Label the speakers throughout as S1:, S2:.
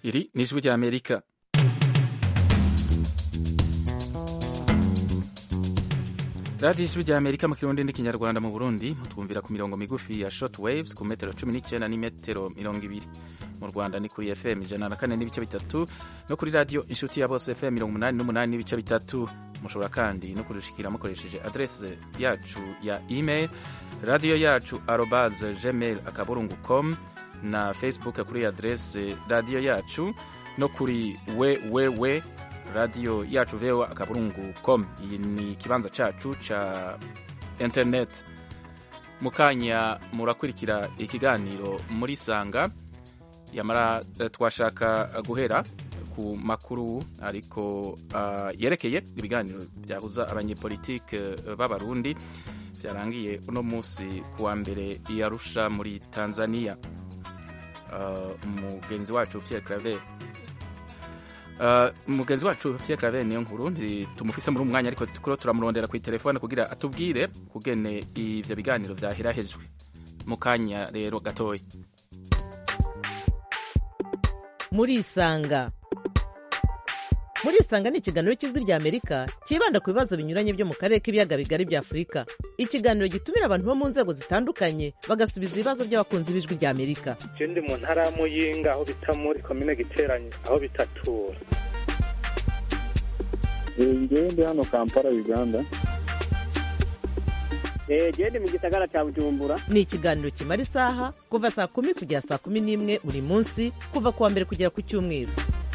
S1: iri ni ijwi ry'amerika radiyo ijwi ry'amerika mu kirundi n'ikinyarwanda mu burundi mutwumvira ku mirongo migufi ya short waves ku metero cumi n'icyenda n'imetero mirongo ibiri mu rwanda ni kuri fm ijana na kane n'ibice bitatu no kuri radiyo inshuti ya bose fm mirongo umunani n'umunani n'ibice bitatu mushobora kandi no kudushikira mukoresheje adrese yacu ya email radiyo yacu arobaze gmail akaburungu com na facebook kuri adrese radiyo yacu no kuri wewewe radiyo yacu vewa akaburungu com iyi ni ikibanza cacu ca internet mu kanya murakurikira ikiganiro muri sanga yamara twashaka guhera ku makuru ariko uh, yerekeye ibiganiro byahuza abanyepolitike b'abarundi byarangiye uno munsi kuwa mbere i Arusha muri Tanzania umugenzi uh, wacu Pierre Claver umugenzi uh, wacu Pierre Claver niyo nkuru tumufise muri umwanya ariko tukuro turamurondera ku telefone kugira atubwire kugene ivyo biganiro vyahirahejwe mu kanya rero gatoya
S2: murisanga murisanga ni ikiganiro cy'ijwi ry'amerika cyibanda ku bibazo binyuranye byo mu karere k'ibiyaga bigari bya afurika ikiganiro gitumira abantu bo mu nzego zitandukanye bagasubiza ibibazo by'abakunzi b'ijwi ry'amerika
S3: ndi mu ntara ya muyinga aho bita muri komine giteranye aho bitatura
S4: ngewe ndi hano kampala uganda
S5: gende mu gisagara cya bujumbura
S2: ni ikiganiro kimara isaha kuva saa kumi kugera saa kumi n'imwe buri munsi kuva ku wa mbere kugera ku cyumweru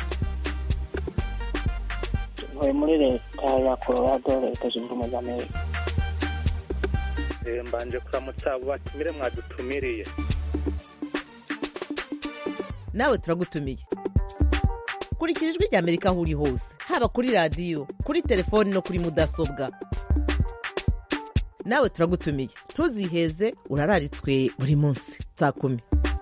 S5: ntuye muri leta ya colorado leta zunze ubumwe za amerika
S3: mbanje kuramutsa abo batumire mwadutumiriye
S2: nawe turagutumiye kurikira ijwi ry'amerika aho uri hose haba kuri radiyo kuri telefoni no kuri mudasobwa nawe turagutumiye ntuziheze urararitswe buri munsi saa kumi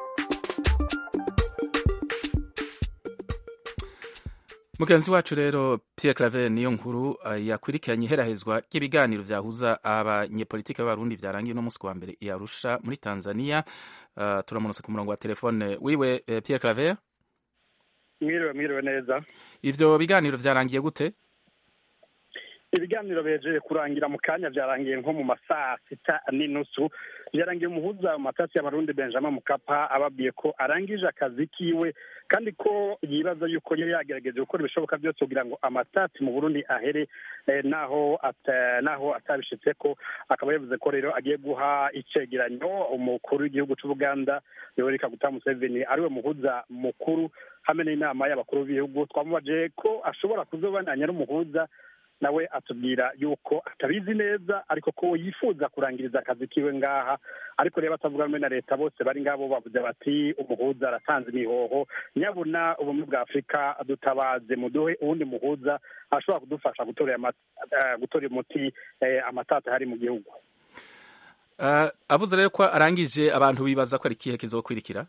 S1: mugenzi wacu rero Pierre Claver niyo nkuru uh, yakurikiranye iherahezwa ry'ibiganiro vyahuza abanyepolitike b'abarundi vyarangiye uno munsi wa mbere i Arusha muri Tanzania uh, turamunose ku murongo wa telefone wiwe uh, Pierre Claver
S3: mwiriwe mwiriwe neza
S1: ivyo biganiro vyarangiye gute
S3: ibiganiro bejeje kurangira mu kanya byarangiye nko mu masaa sita n'inusu byarangiye umuhuza mu matasi y'abarundi benjamin mukapa ababwiye ko arangije akazi kiwe kandi ko yibaza yuko yari yagerageje gukora ibishoboka byose kugira ngo amatasi mu burundi ahere eh, naho ata, naho atabishitse ko akaba yavuze ko rero agiye guha icegeranyo umukuru w'igihugu c'ubuganda yoweri kaguta museveni ariwe muhuza mukuru hamwe n'inama y'abakuru b'ibihugu twamubaje ko ashobora kuzobananya n'umuhuza nawe atubwira yuko atabizi neza ariko ko yifuza kurangiriza akazi kiwe ngaha ariko rero batavuga rumwe na leta bose bari ngabo bavuze bati umuhuza aratanze imihoho nyabuna ubumwe bwa afurika dutabaze muduhe uwundi muhuza ashobora kudufasha gutora umuti amatata hari mu gihugu
S1: avuze rero ko arangije abantu bibaza ko ari ikihe kizokwirikira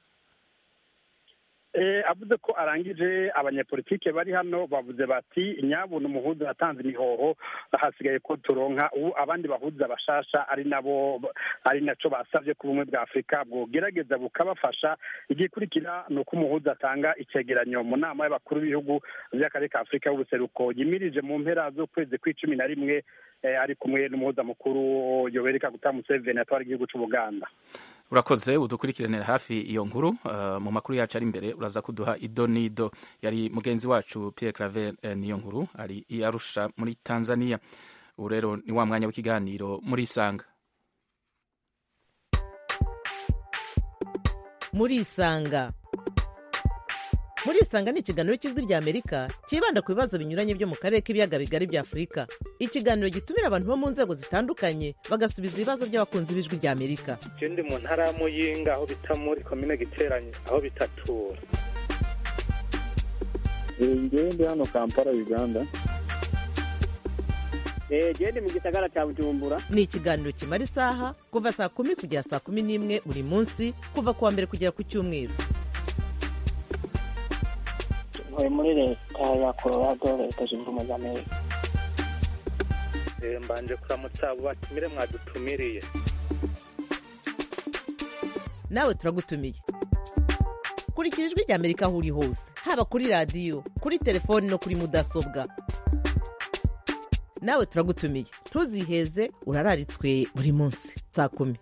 S3: avuze ko arangije abanyepolitike bari hano bavuze bati nyabuna umuhuza yatanze imihoho hasigaye ko turonka ubu abandi bahuza bashasha ari nabo ari naco basabye ku bumwe bwa afurika bwogerageza bukabafasha igikurikira ni uko umuhuza atanga icegeranyo mu nama y'abakuru b'ibihugu by'akarere ka afurika y'ubuseruko yimirije mu mpera z'ukwezi kw'icumi na rimwe ari kumwe n'umuhuza mukuru yoweri kaguta museveni atwara igihugu c'ubuganda
S1: urakoze udukurikiranira hafi iyo nkuru uh, mu makuru yacu ari imbere uraza kuduha ido n'ido yari mugenzi wacu Pierre Claver eh, niyo nkuru ari i Arusha muri Tanzania ubu rero ni wa mwanya w'ikiganiro muri Isanga
S2: muri Isanga muri Isanga ni ikiganiro cy'ijwi ry'Amerika cyibanda ku bibazo binyuranye byo mu karere k'ibiyaga bigari bya Afurika ikiganiro gitumira abantu bo mu nzego zitandukanye bagasubiza ibibazo by'abakunzi b'ijwi ry'Amerika
S3: ndi mu ntara ya muyinga aho bita muri komine giteranye aho bitatura
S4: ngewe ndi hano kampala uganda
S5: gende mu gisagara cya bujumbura
S2: ni ikiganiro kimara isaha kuva saa kumi kugera saa kumi n'imwe buri munsi kuva ku wa mbere kugera ku cyumweru
S5: ntuye muri leta ya colorado leta zunze ubumwe za amerika
S3: mbanje kuramutsa abo batumire mwadutumiriye
S2: nawe turagutumiye kurikira ijwi rya amerika aho uri hose haba kuri radiyo kuri telefoni no kuri mudasobwa nawe turagutumiye ntuziheze urararitswe buri munsi saa kumi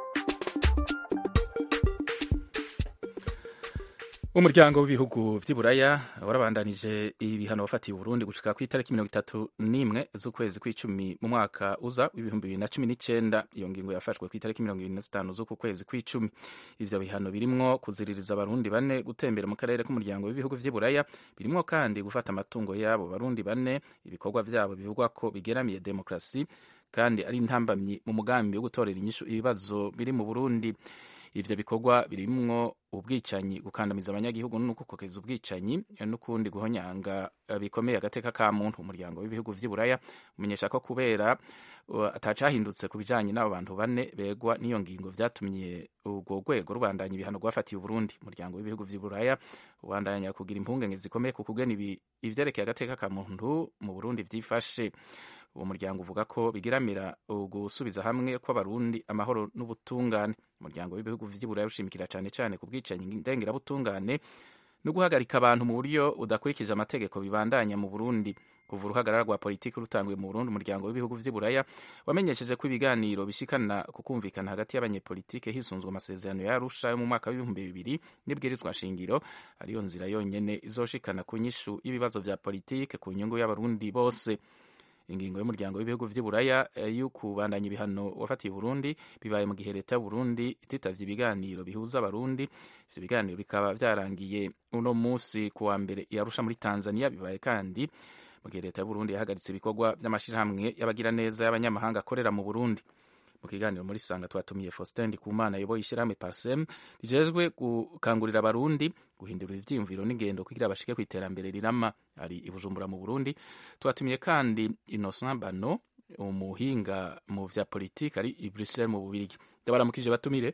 S1: umuryango w'ibihugu vy'iburaya warabandanije ibihano wafatiye uburundi gushika ku itariki mirongo itatu n'imwe z'ukwezi kw'icumi mu mwaka uza w'ibihumbi bibiri na cumi n'icenda iyo ngingo yafashwe ku itariki mirongo ibiri na zitanu z'uku kwezi kw'icumi ivyo bihano birimwo kuziririza abarundi bane gutembera mu karere k'umuryango w'ibihugu vy'iburaya birimwo kandi gufata amatungo y'abo barundi bane ibikorwa vyabo bivugwa ko bigeramiye demokrasi kandi ari intambamyi mu mugambi wo gutorera inyishu ibibazo biri mu burundi ivyo bikorwa birimwo ubwicanyi gukandamiza abanyagihugu no gukokeza ubwicanyi n'ukundi guhonyanga bikomeye agateka ka muntu umuryango w'ibihugu vy'iburaya umenyesha ko kubera uh, atacahindutse ku bijanye n'abo bantu bane begwa n'iyo ngingo vyatumye urwo rwego rubandanya ibihano rwafatiye uburundi umuryango w'ibihugu vy'iburaya ubandanya kugira impungenge zikomeye ku kugena ivyerekeye agateka ka muntu mu burundi vyifashe uwo muryango uvuga ko bigiramira gusubiza hamwe kw'abarundi amahoro n'ubutungane umuryango w'ibihugu vy'iburaya ushimikira cane cane ku bwicanyi ndengerabutungane no guhagarika abantu mu buryo udakurikije amategeko bibandanya mu burundi kuva uruhagarara rwa politiki rutanguye mu burundi umuryango w'ibihugu vy'iburaya wamenyesheje ko ibiganiro bishikana ku kumvikana hagati y'abanyepolitike hisunzwe amasezerano ya arusha yo mu mwaka w'ibihumbi bibiri n'ibwirizwa shingiro ariyo nzira yonyene izoshikana ku nyishu y'ibibazo vya politike ku nyungu y'abarundi bose ingingo y'umuryango w'ibihugu vy'iburaya yo kubandanya ibihano wafatiye Burundi bibaye mu gihe leta y'Uburundi ititavye ibiganiro bihuza abarundi ivyo biganiro bikaba vyarangiye uno musi ku wa mbere yarusha muri Tanzania bibaye kandi mu gihe leta y'Uburundi yahagaritse ibikorwa vy'amashirahamwe y'abagiraneza y'abanyamahanga akorera mu Burundi mu kiganiro muri sanga twatumiye Faustin Ndikumana yoboye ishyirahamwe Parsem rijejwe gukangurira abarundi guhindura ivyiyumviro n'ingendo kugira bashike ku iterambere rirama ari i Bujumbura mu Burundi twatumiye kandi Innocent Bano umuhinga mu vya politike ari i Bruxelles mu Bubirigi ndabaramukije batumire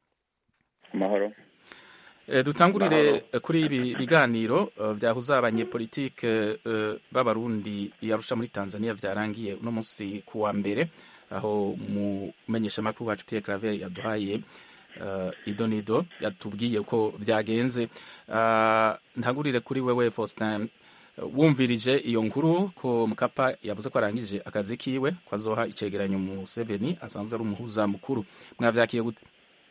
S6: amahoro
S1: E, dutangurire kuri ibi biganiro uh, vyahuza abanyepolitike uh, b'abarundi yarusha muri Tanzania vyarangiye uno munsi ku wa mbere aho mumenyesha makuru wacu Pierre Claver yaduhaye uh, idonido yatubwiye uko vyagenze uh, ntagurire kuri wewe Faustin wumvirije iyo nkuru ko Mkapa yavuze ko arangije akazi kiwe ko azoha icegeranyo mu Seveni asanzwe ari umuhuza mukuru mwavyakiye gute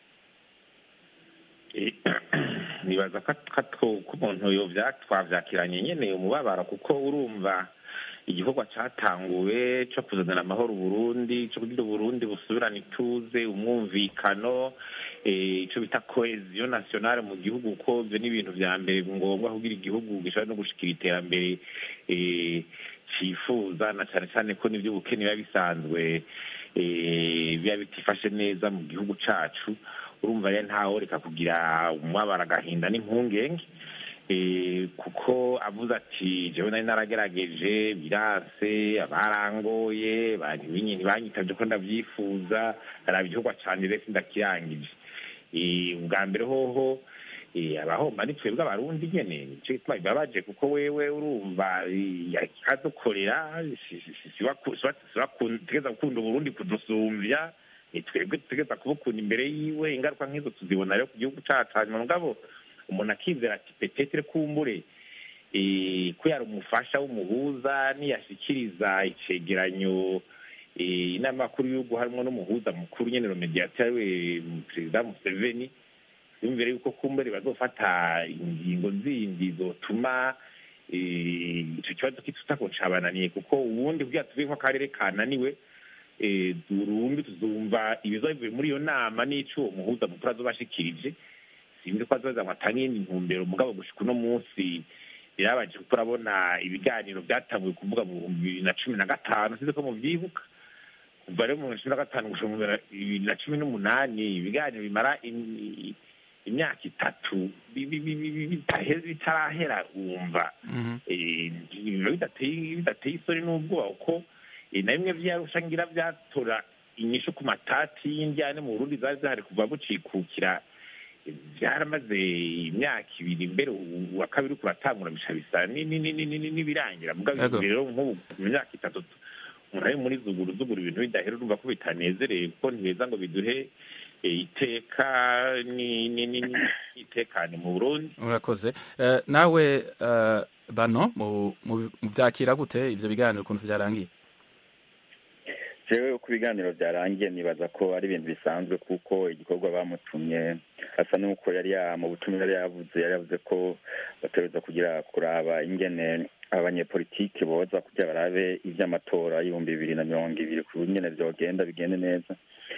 S6: nibaza ko umuntu yo twavyakiranye nyene umubabaro kuko urumva igikorwa catanguwe co kuzanira amahoro Burundi co kugira Burundi busubirana ituze umwumvikano ico bita cohesion nationale mu gihugu ko ivyo ni ibintu vya mbere ngombwa kugira igihugu gishobora no gushikira iterambere cifuza na cane cane ko n'ivyo ubukene biba bisanzwe biba bitifashe neza mu gihugu cacu urumva rero ntawe reka kugira umwabara agahinda n'impungenge kuko avuze ati jewe nari naragerageje biranse abarangoye ntibanyitavye ko ndavyifuza araba igikorwa canje rero sindakirangije ubwa mbere hoho abahomba ni twebwe abarundi nyene nico gituma bibabaje kuko wewe urumva akadukorera tegeza gukunda uburundi kudusumvya twebwe dutegeza kubukunda imbere yiwe ingaruka nk'izo tuzibona rero ku gihugu cacu hanyuma mugabo umuntu akizera ati petetere kumbure ko yari umufasha w'umuhuza niyashikiriza icegeranyo inama makuru y'ugu harimo n'umuhuza mukuru nyene romediateri we perezida museveni yumvire yuko kumbure bazofata ingingo zindi zotuma ico kibazo kitutako cabananiye kuko ubundi kugira tuvuge ko akarere kananiwe durumbi tuzumva ibibazo bivuye muri iyo nama n'ico uwo muhuza mukuru azobashikirije sinzi ko azoza ngo atange iyindi ntumbero mugabo gushika uno munsi birabaje kuko urabona ibiganiro byatanguye kuvuga mu bihumbi bibiri na cumi na gatanu sinzi ko muvyibuka kuva rero mu bihumbi cumi na gatanu gushika mu bibiri na cumi n'umunani ibiganiro bimara imyaka itatu bitarahera wumva bidateye isoni n'ubwoba kuko na bimwe vyarusha ngira vyatora inyishu ku matati y'indyane mu burundi zari zihari kuva bucikukira byaramaze imyaka ibiri mbere uwa kabiri kuratangura bisha bisa n'ibirangira mugabo rero nk'ubu mu myaka itatu umuntu ari muri zuguru zuguru ibintu bidahera urumva ko bitanezereye kuko ntibeza ngo biduhe iteka n'itekane mu burundi
S1: urakoze nawe bano mu byakira gute ibyo biganiro ukuntu byarangiye
S7: jewe uko ibiganiro byarangiye nibaza ko ari ibintu bisanzwe kuko igikorwa bamutumye asa n'uko yari mu butumwa yari yavuze yari yavuze ko bategereza kugira kuraba ingene abanyepolitiki boza kugira barabe iby'amatora y'ibihumbi bibiri na mirongo ibiri ku nyene vyogenda bigende neza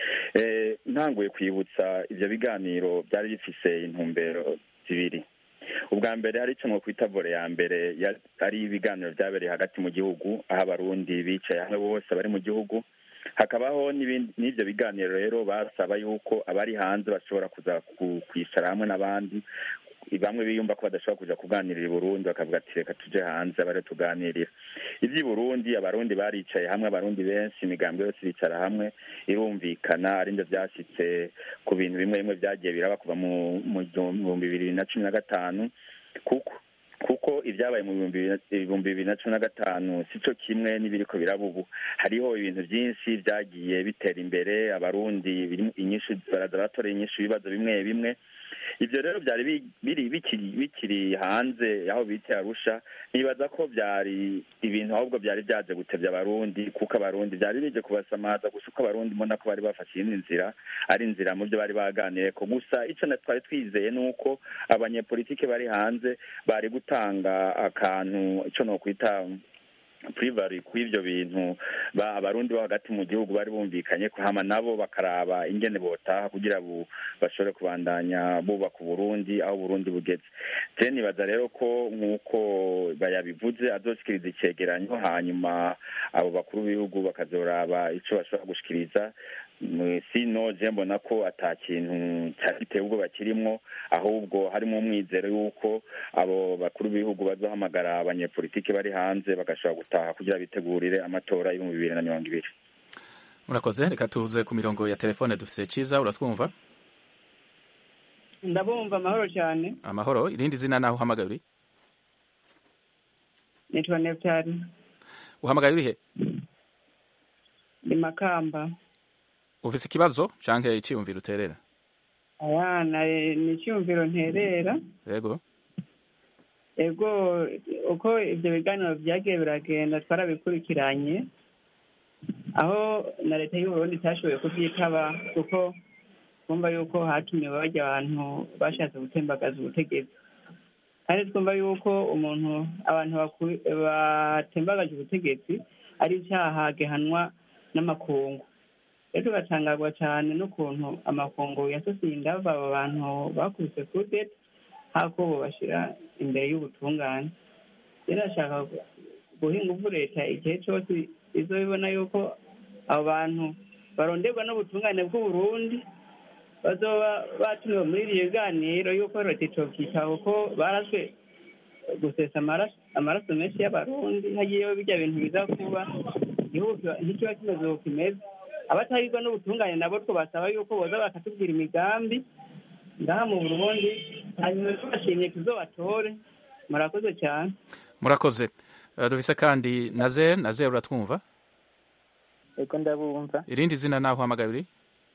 S7: ntanguye kwibutsa ivyo biganiro byari bifise intumbero zibiri ubwa mbere hari icyo kwita vore ya mbere ari ibiganiro byabereye hagati mu gihugu aho abarundi bicaye hamwe bose bari mu gihugu hakabaho n'ibyo biganiro rero basaba yuko abari hanze bashobora kuza kwicara hamwe n'abandi bamwe biyumva ko badashobora kuja kuganirira i burundi bakavuga ati reka tuje hanze abare tuganirira ivy'i burundi abarundi baricaye hamwe abarundi benshi imigambi yose iricara hamwe irumvikana ari nivyo vyashitse ku bintu bimwe bimwe vyagiye biraba kuva mu bihumbi bibiri na cumi na gatanu kuko kuko ibyabaye mu bihumbi bibiri na cumi na gatanu si cyo kimwe n'ibiriko biraba ubu hariho ibintu byinshi byagiye bitera imbere abarundi inyinshi baraza batoreye inyinshi ibibazo bimwe bimwe ibyo rero byari biri bikiri hanze aho bita arusha nibaza ko byari ibintu ahubwo byari byaje gutebya abarundi kuko abarundi byari bije kubasamaza gusa uko abarundi mbona ko bari bafashe iyindi nzira ari inzira mu byo bari baganiriye ko gusa icyo twari twizeye ni uko abanyepolitike bari hanze bari gutanga akantu icyo nokwita purivari kw'ibyo bintu abarundi bo hagati mu gihugu bari bumvikanye ko hama nabo bakaraba ingene botaha kugira bashobore kubandanya bubaka uburundi aho uburundi bugeze je nibaza rero ko nk'uko bayabivuze azoshikiriza icegeranyo hanyuma abo bakuru b'ibihugu bakazoraba ico bashobora gushikiriza sino je mbona ko ata kintu cyagiteye ubwoba kirimwo ahubwo harimo umwizero y'uko abo bakuru b'ibihugu bazohamagara abanyepolitiki bari hanze bagashobora gutaha kugira bitegurire amatora y'ibihumbi bibiri na mirongo ibiri
S1: murakoze reka tuze ku mirongo ya telefone dufise ciza uratwumva
S8: ndabumva amahoro cyane
S1: amahoro irindi zina naho uhamagaye uri
S8: nitwa neptari
S1: uhamagaye uri he
S8: ni makamba
S1: ufise ikibazo canke iciyumviro uterera
S8: ayana ni icyumviro nterera
S1: yego
S8: ego uko ibyo biganiro byagiye biragenda twarabikurikiranye aho na leta y'uburundi itashoboye kubyitaba kuko twumva yuko hatumiwe bajya abantu bashatse gutembagaza ubutegetsi kandi twumva yuko umuntu abantu batembagaje ubutegetsi ari icyaha gihanwa n'amakungu rero tugatangazwa cyane n'ukuntu amakungu yasosiye indava abo bantu bakubise kudeta hako bashyira imbere y'ubutungane rero ashaka guhinga uvu leta igihe cyose izo bibona yuko abo bantu baronderwa n'ubutungane bw'uburundi bazoba batumiwe muri iri biganiro yuko leta icokita kuko baraswe gusesa amaraso menshi y'abarundi hagiyeho bijya bintu biza kuba igihugu ntikiba kimeze uko kimeze abatahirwa n'ubutungane nabo twabasaba yuko boza bakatubwira imigambi ngaha mu burundi hanyuma tubashimye tuzobatore murakoze cyane
S1: murakoze dufise kandi naze naze uratwumva
S5: ego ndabumva
S1: irindi zina naho uhamagaye uri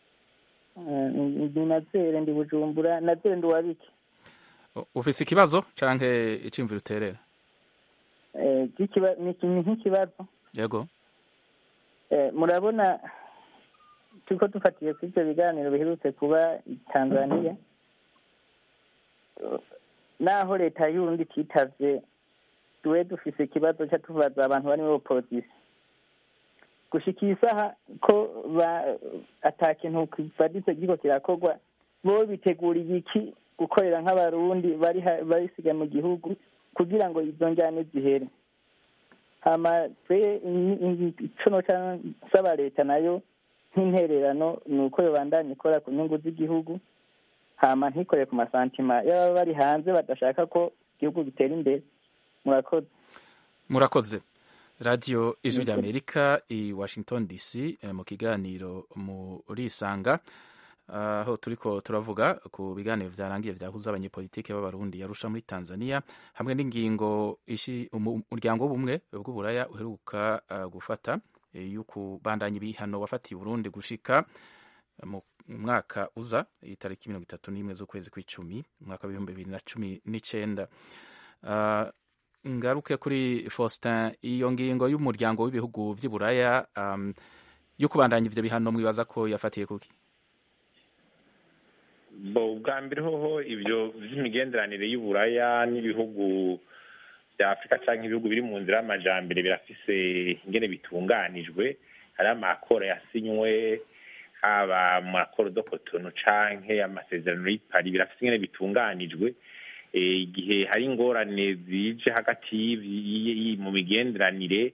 S5: ndi nazere ndi bujumbura nazere ndi uwabiki
S1: ufise ikibazo canke iciyumviro uterera
S5: ni nk'ikibazo
S1: yego
S5: murabona turiko dufatiye kuri ibyo biganiro biherutse kuba tanzania naho leta y'urundi ititavye tuwe dufise ikibazo ca tubaza abantu bari muri opozisiyo gushika iyi saha ko ata kintu kivaditse kiriko kirakorwa bo biteguriye iki gukorera nk'abarundi barisiga mu gihugu kugira ngo izo njyane zihere hama twe ico noca nsaba leta nayo nk'intererano ni uko yobandanya ikora ku nyungu z'igihugu hama ntikore ku masantima y'ababa bari hanze badashaka ko igihugu gitera imbere murakoze
S1: murakoze radiyo ijwi ry'amerika i washington dc mu kiganiro murisanga aho turiko turavuga ku biganiro vyarangiye vyahuza abanyepolitike b'abarundi yarusha muri tanzania hamwe n'ingingo umuryango w'ubumwe bw'uburaya uheruka gufata yo kubandanya ibihano wafatiye uburundi gushika umwaka uza itariki mirongo itatu n'imwe z'ukwezi kw'icumi umwaka w'ibihumbi bibiri na cumi n'icenda uh, ngaruke kuri faustin iyo ngingo y'umuryango w'ibihugu vy'i buraya um, yo kubandanya ivyo bihano mwibaza ko yafatiye kuki
S6: bo bwa mbere hoho ibyo by'imigenderanire y'uburaya n'ibihugu bya afurika cyangwa ibihugu biri mu nzira y'amajambere birafise ingene bitunganijwe hari amakoro yasinywe haba mu makoro do kotono canke amasezerano y'ipari birafise ingene bitunganijwe igihe hari ingorane zije hagati mu migenderanire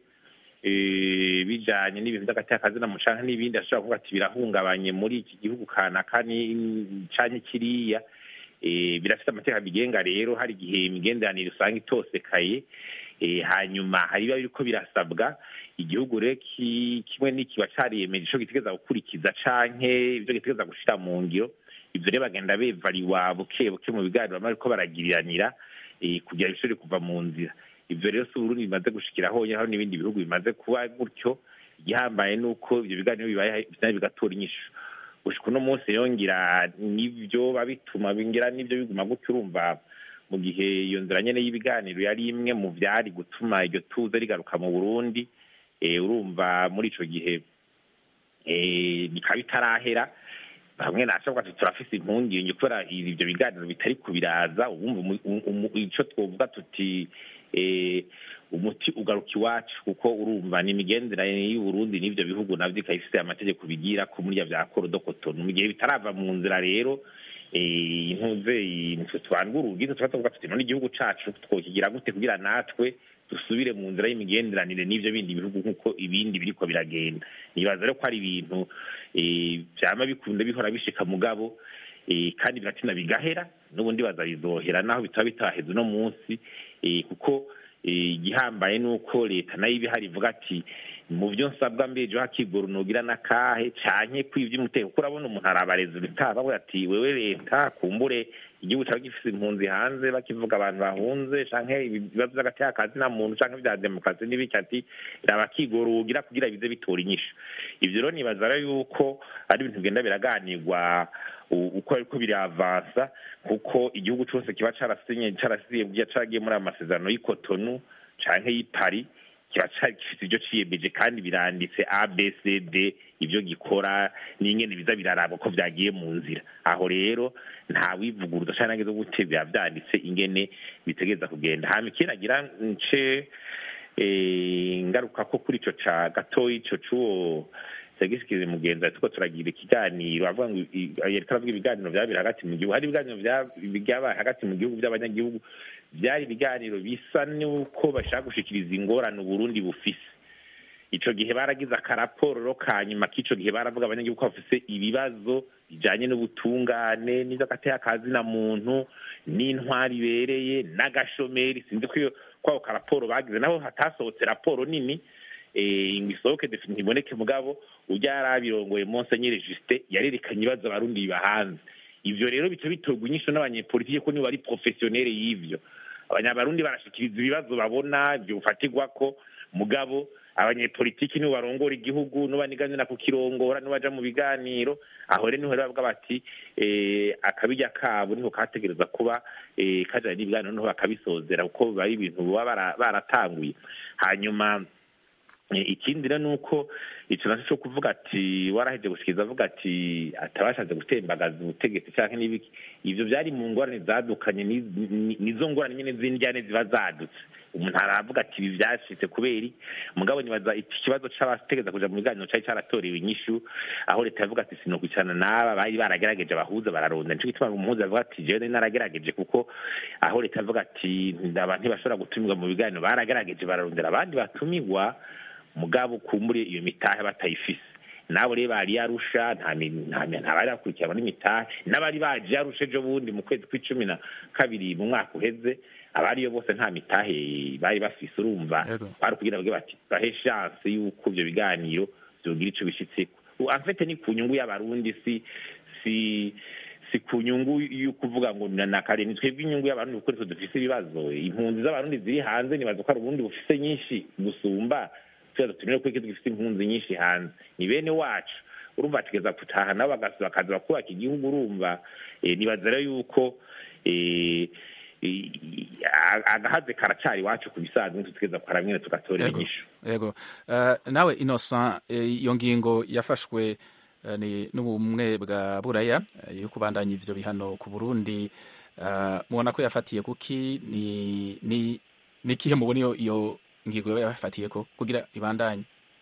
S6: bijanye n'ibintu by'agati y'akazina mu canke n'ibindi ashobora kuvuga ati birahungabanye muri iki gihugu kanaka canke kiriya birafite amategeko abigenga rero hari igihe imigenderanire usanga itosekaye hanyuma hari biba biriko birasabwa igihugu rero kimwe n'ikiba cariyemeje ico gitegeza gukurikiza canke ivyo gitegeza gushira mu ngiro ivyo rero bagenda bevariwa buke buke mu biganiro bariko baragiriranira kugira bishobore kuva mu nzira ivyo rero si uburundi bimaze gushikira honyine hari n'ibindi bihugu bimaze kuba gutyo igihambaye nuko ivyo biganiro bibaye bigatora inyishu gushika uno munsi yongira nivyo babituma bingira nivyo biguma gutyo urumva mu gihe iyo nzira nyene y'ibiganiro yari imwe mu vyari gutuma iryo tuze rigaruka mu burundi urumva muri ico gihe bikaba bitarahera bamwe nashabwa ati turafise impungenge kubera ivyo biganiro bitari kubiraza ubumva ico twovuga tuti umuti ugaruka iwacu kuko urumva ni imigenderanire y'uburundi n'ivyo bihugu navyo ikaba ifise amategeko bigira ko muri vya korodo kotono mu gihe bitarava mu nzira rero intuze nitwe tubandwa urugi tuba tuvuga tuti none igihugu cacu twokigira gute kugira natwe dusubire mu nzira y'imigenderanire n'ivyo bindi bihugu nk'uko ibindi biriko biragenda nibaza rero ko ari ibintu vyama bikunda bihora bishika mugabo kandi biratina bigahera n'ubundi baza bizohera naho bitaba bitaheze uno munsi kuko igihambaye ni uko leta nayo iba ihari ivuga ati mu byo nsabwa mbejo hakigora unogira n'akahe canke kwivya umutekano kuko urabona umuntu arabareza ubutaha bavuga ati wewe leta kumbure igihugu caba gifise impunzi hanze bakivuga abantu bahunze canke ibibazo vy'agati y'akazi na muntu canke vya demokarasi n'ibiki ati raba kigora ugira kugira bize bitora inyishu ivyo rero nibaza rero yuko ari ibintu bigenda biraganirwa uko ariko biravansa kuko igihugu cose kiba carasinye carasiye caragiye muri aya masezerano y'ikotonu canke y'ipari kiba gifite ibyo ciyemeje kandi biranditse abcd ibyo gikora n'ingene biza biraraba ko vyagiye mu nzira aho rero nta wivuguruza canke nageze gute biba vyanditse ingene bitegeza kugenda hama ikindi agira nce ngaruka ko kuri ico ca gatoyi ico c'uwo segisikize mugenzi ati ko turagira ikiganiro avuga ngo yariko aravuga ibiganiro vyabira hagati mu gihugu hari ibiganiro vyabaye hagati mu gihugu vy'abanyagihugu vyari ibiganiro bisa n'uko bashaka gushikiriza ingorane uburundi bufise ico gihe baragize akaraporo ka nyuma k'ico gihe baravuga abanyagihugu ko bafise ibibazo bijanye n'ubutungane n'ivyagateyakazi na muntu n'intwari ibereye n'agashomeri sinzi ko kwako karaporo bagize naho hatasohotse raporo nini ngo isohoke ntiboneke mugabo ujya yari abirongoye monsenyeri justin yarerekanye ibibazo abarundi biba hanze ivyo rero bica bitorwa inyisho n'abanyepolitike ko nibo bari profesiyonere y'ivyo abanyabarundi barashikiriza ibibazo babona vyofatirwako mugabo abanyepolitiki nibo barongora igihugu n'ubaniganira kukirongora n'ubaja mu biganiro aho rero niho bavuga bati akabirya kabo niho kategereza kuba kajanye n'ibiganiro niho bakabisozera kuko biba ari ibintu baba baratanguye hanyuma ikindi rero ni uko ico naco co kuvuga ati waraheje gushikiriza avuga ati atabashatse gutembagaza ubutegetsi canke n'ibiki ivyo vyari mu ngorane zadukanye nizo ngorane nyene z'indyane ziba zadutse umuntu aravuga ati ibi vyashitse kubera mugabo nibaza ikibazo c'abategeza kuja mu biganiro cari caratorewe inyishu aho leta yavuga ati sinokwicarana n'aba bari baragerageje abahuza bararonda nico gituma umuhuza avuga ati jewe naragerageje kuko aho leta yavuga ati abantu ntibashobora gutumirwa mu biganiro baragerageje bararondera abandi batumirwa mugabo kumbure iyo mitahe batayifise nabo rero bari yarusha ntabari bakurikiranwa n'imitahe n'abari baje yarusha ejo bundi mu kwezi kw'icumi na kabiri mu mwaka uheze abariyo bose nta mitahe bari bafise urumva bari kugira bage bati bahe chance y'uko ivyo biganiro vyogira ico bishitseko afete ni ku nyungu y'abarundi si si si ku nyungu y'ukuvuga ngo nakare ni twebwe inyungu y'abarundi kuko nitwe dufise ibibazo impunzi z'abarundi ziri hanze nibaza ko hari uburundi bufise nyinshi gusumba tuba dutumire ko dufite impunzi nyinshi hanze ni bene wacu urumva tugeza gutaha nabo bagas- bakaza bakubaka igihugu urumva eh, nibaza rero yuko eh, i- a- agahaze karacari iwacu ku bisanzwe tutugeza kwa ramwe tugatora
S1: Yego.
S6: inyishu
S1: yego Eh, nawe innocent eh, iyo ngingo yafashwe eh, ni n'ubumwe bwa buraya eh, yo kubandanya ivyo bihano ku burundi eh, mubona ko yafatiye kuki ni ni ni ikihe mubona iyo iyo ngingo yoba yafatiye ko kugira ibandanye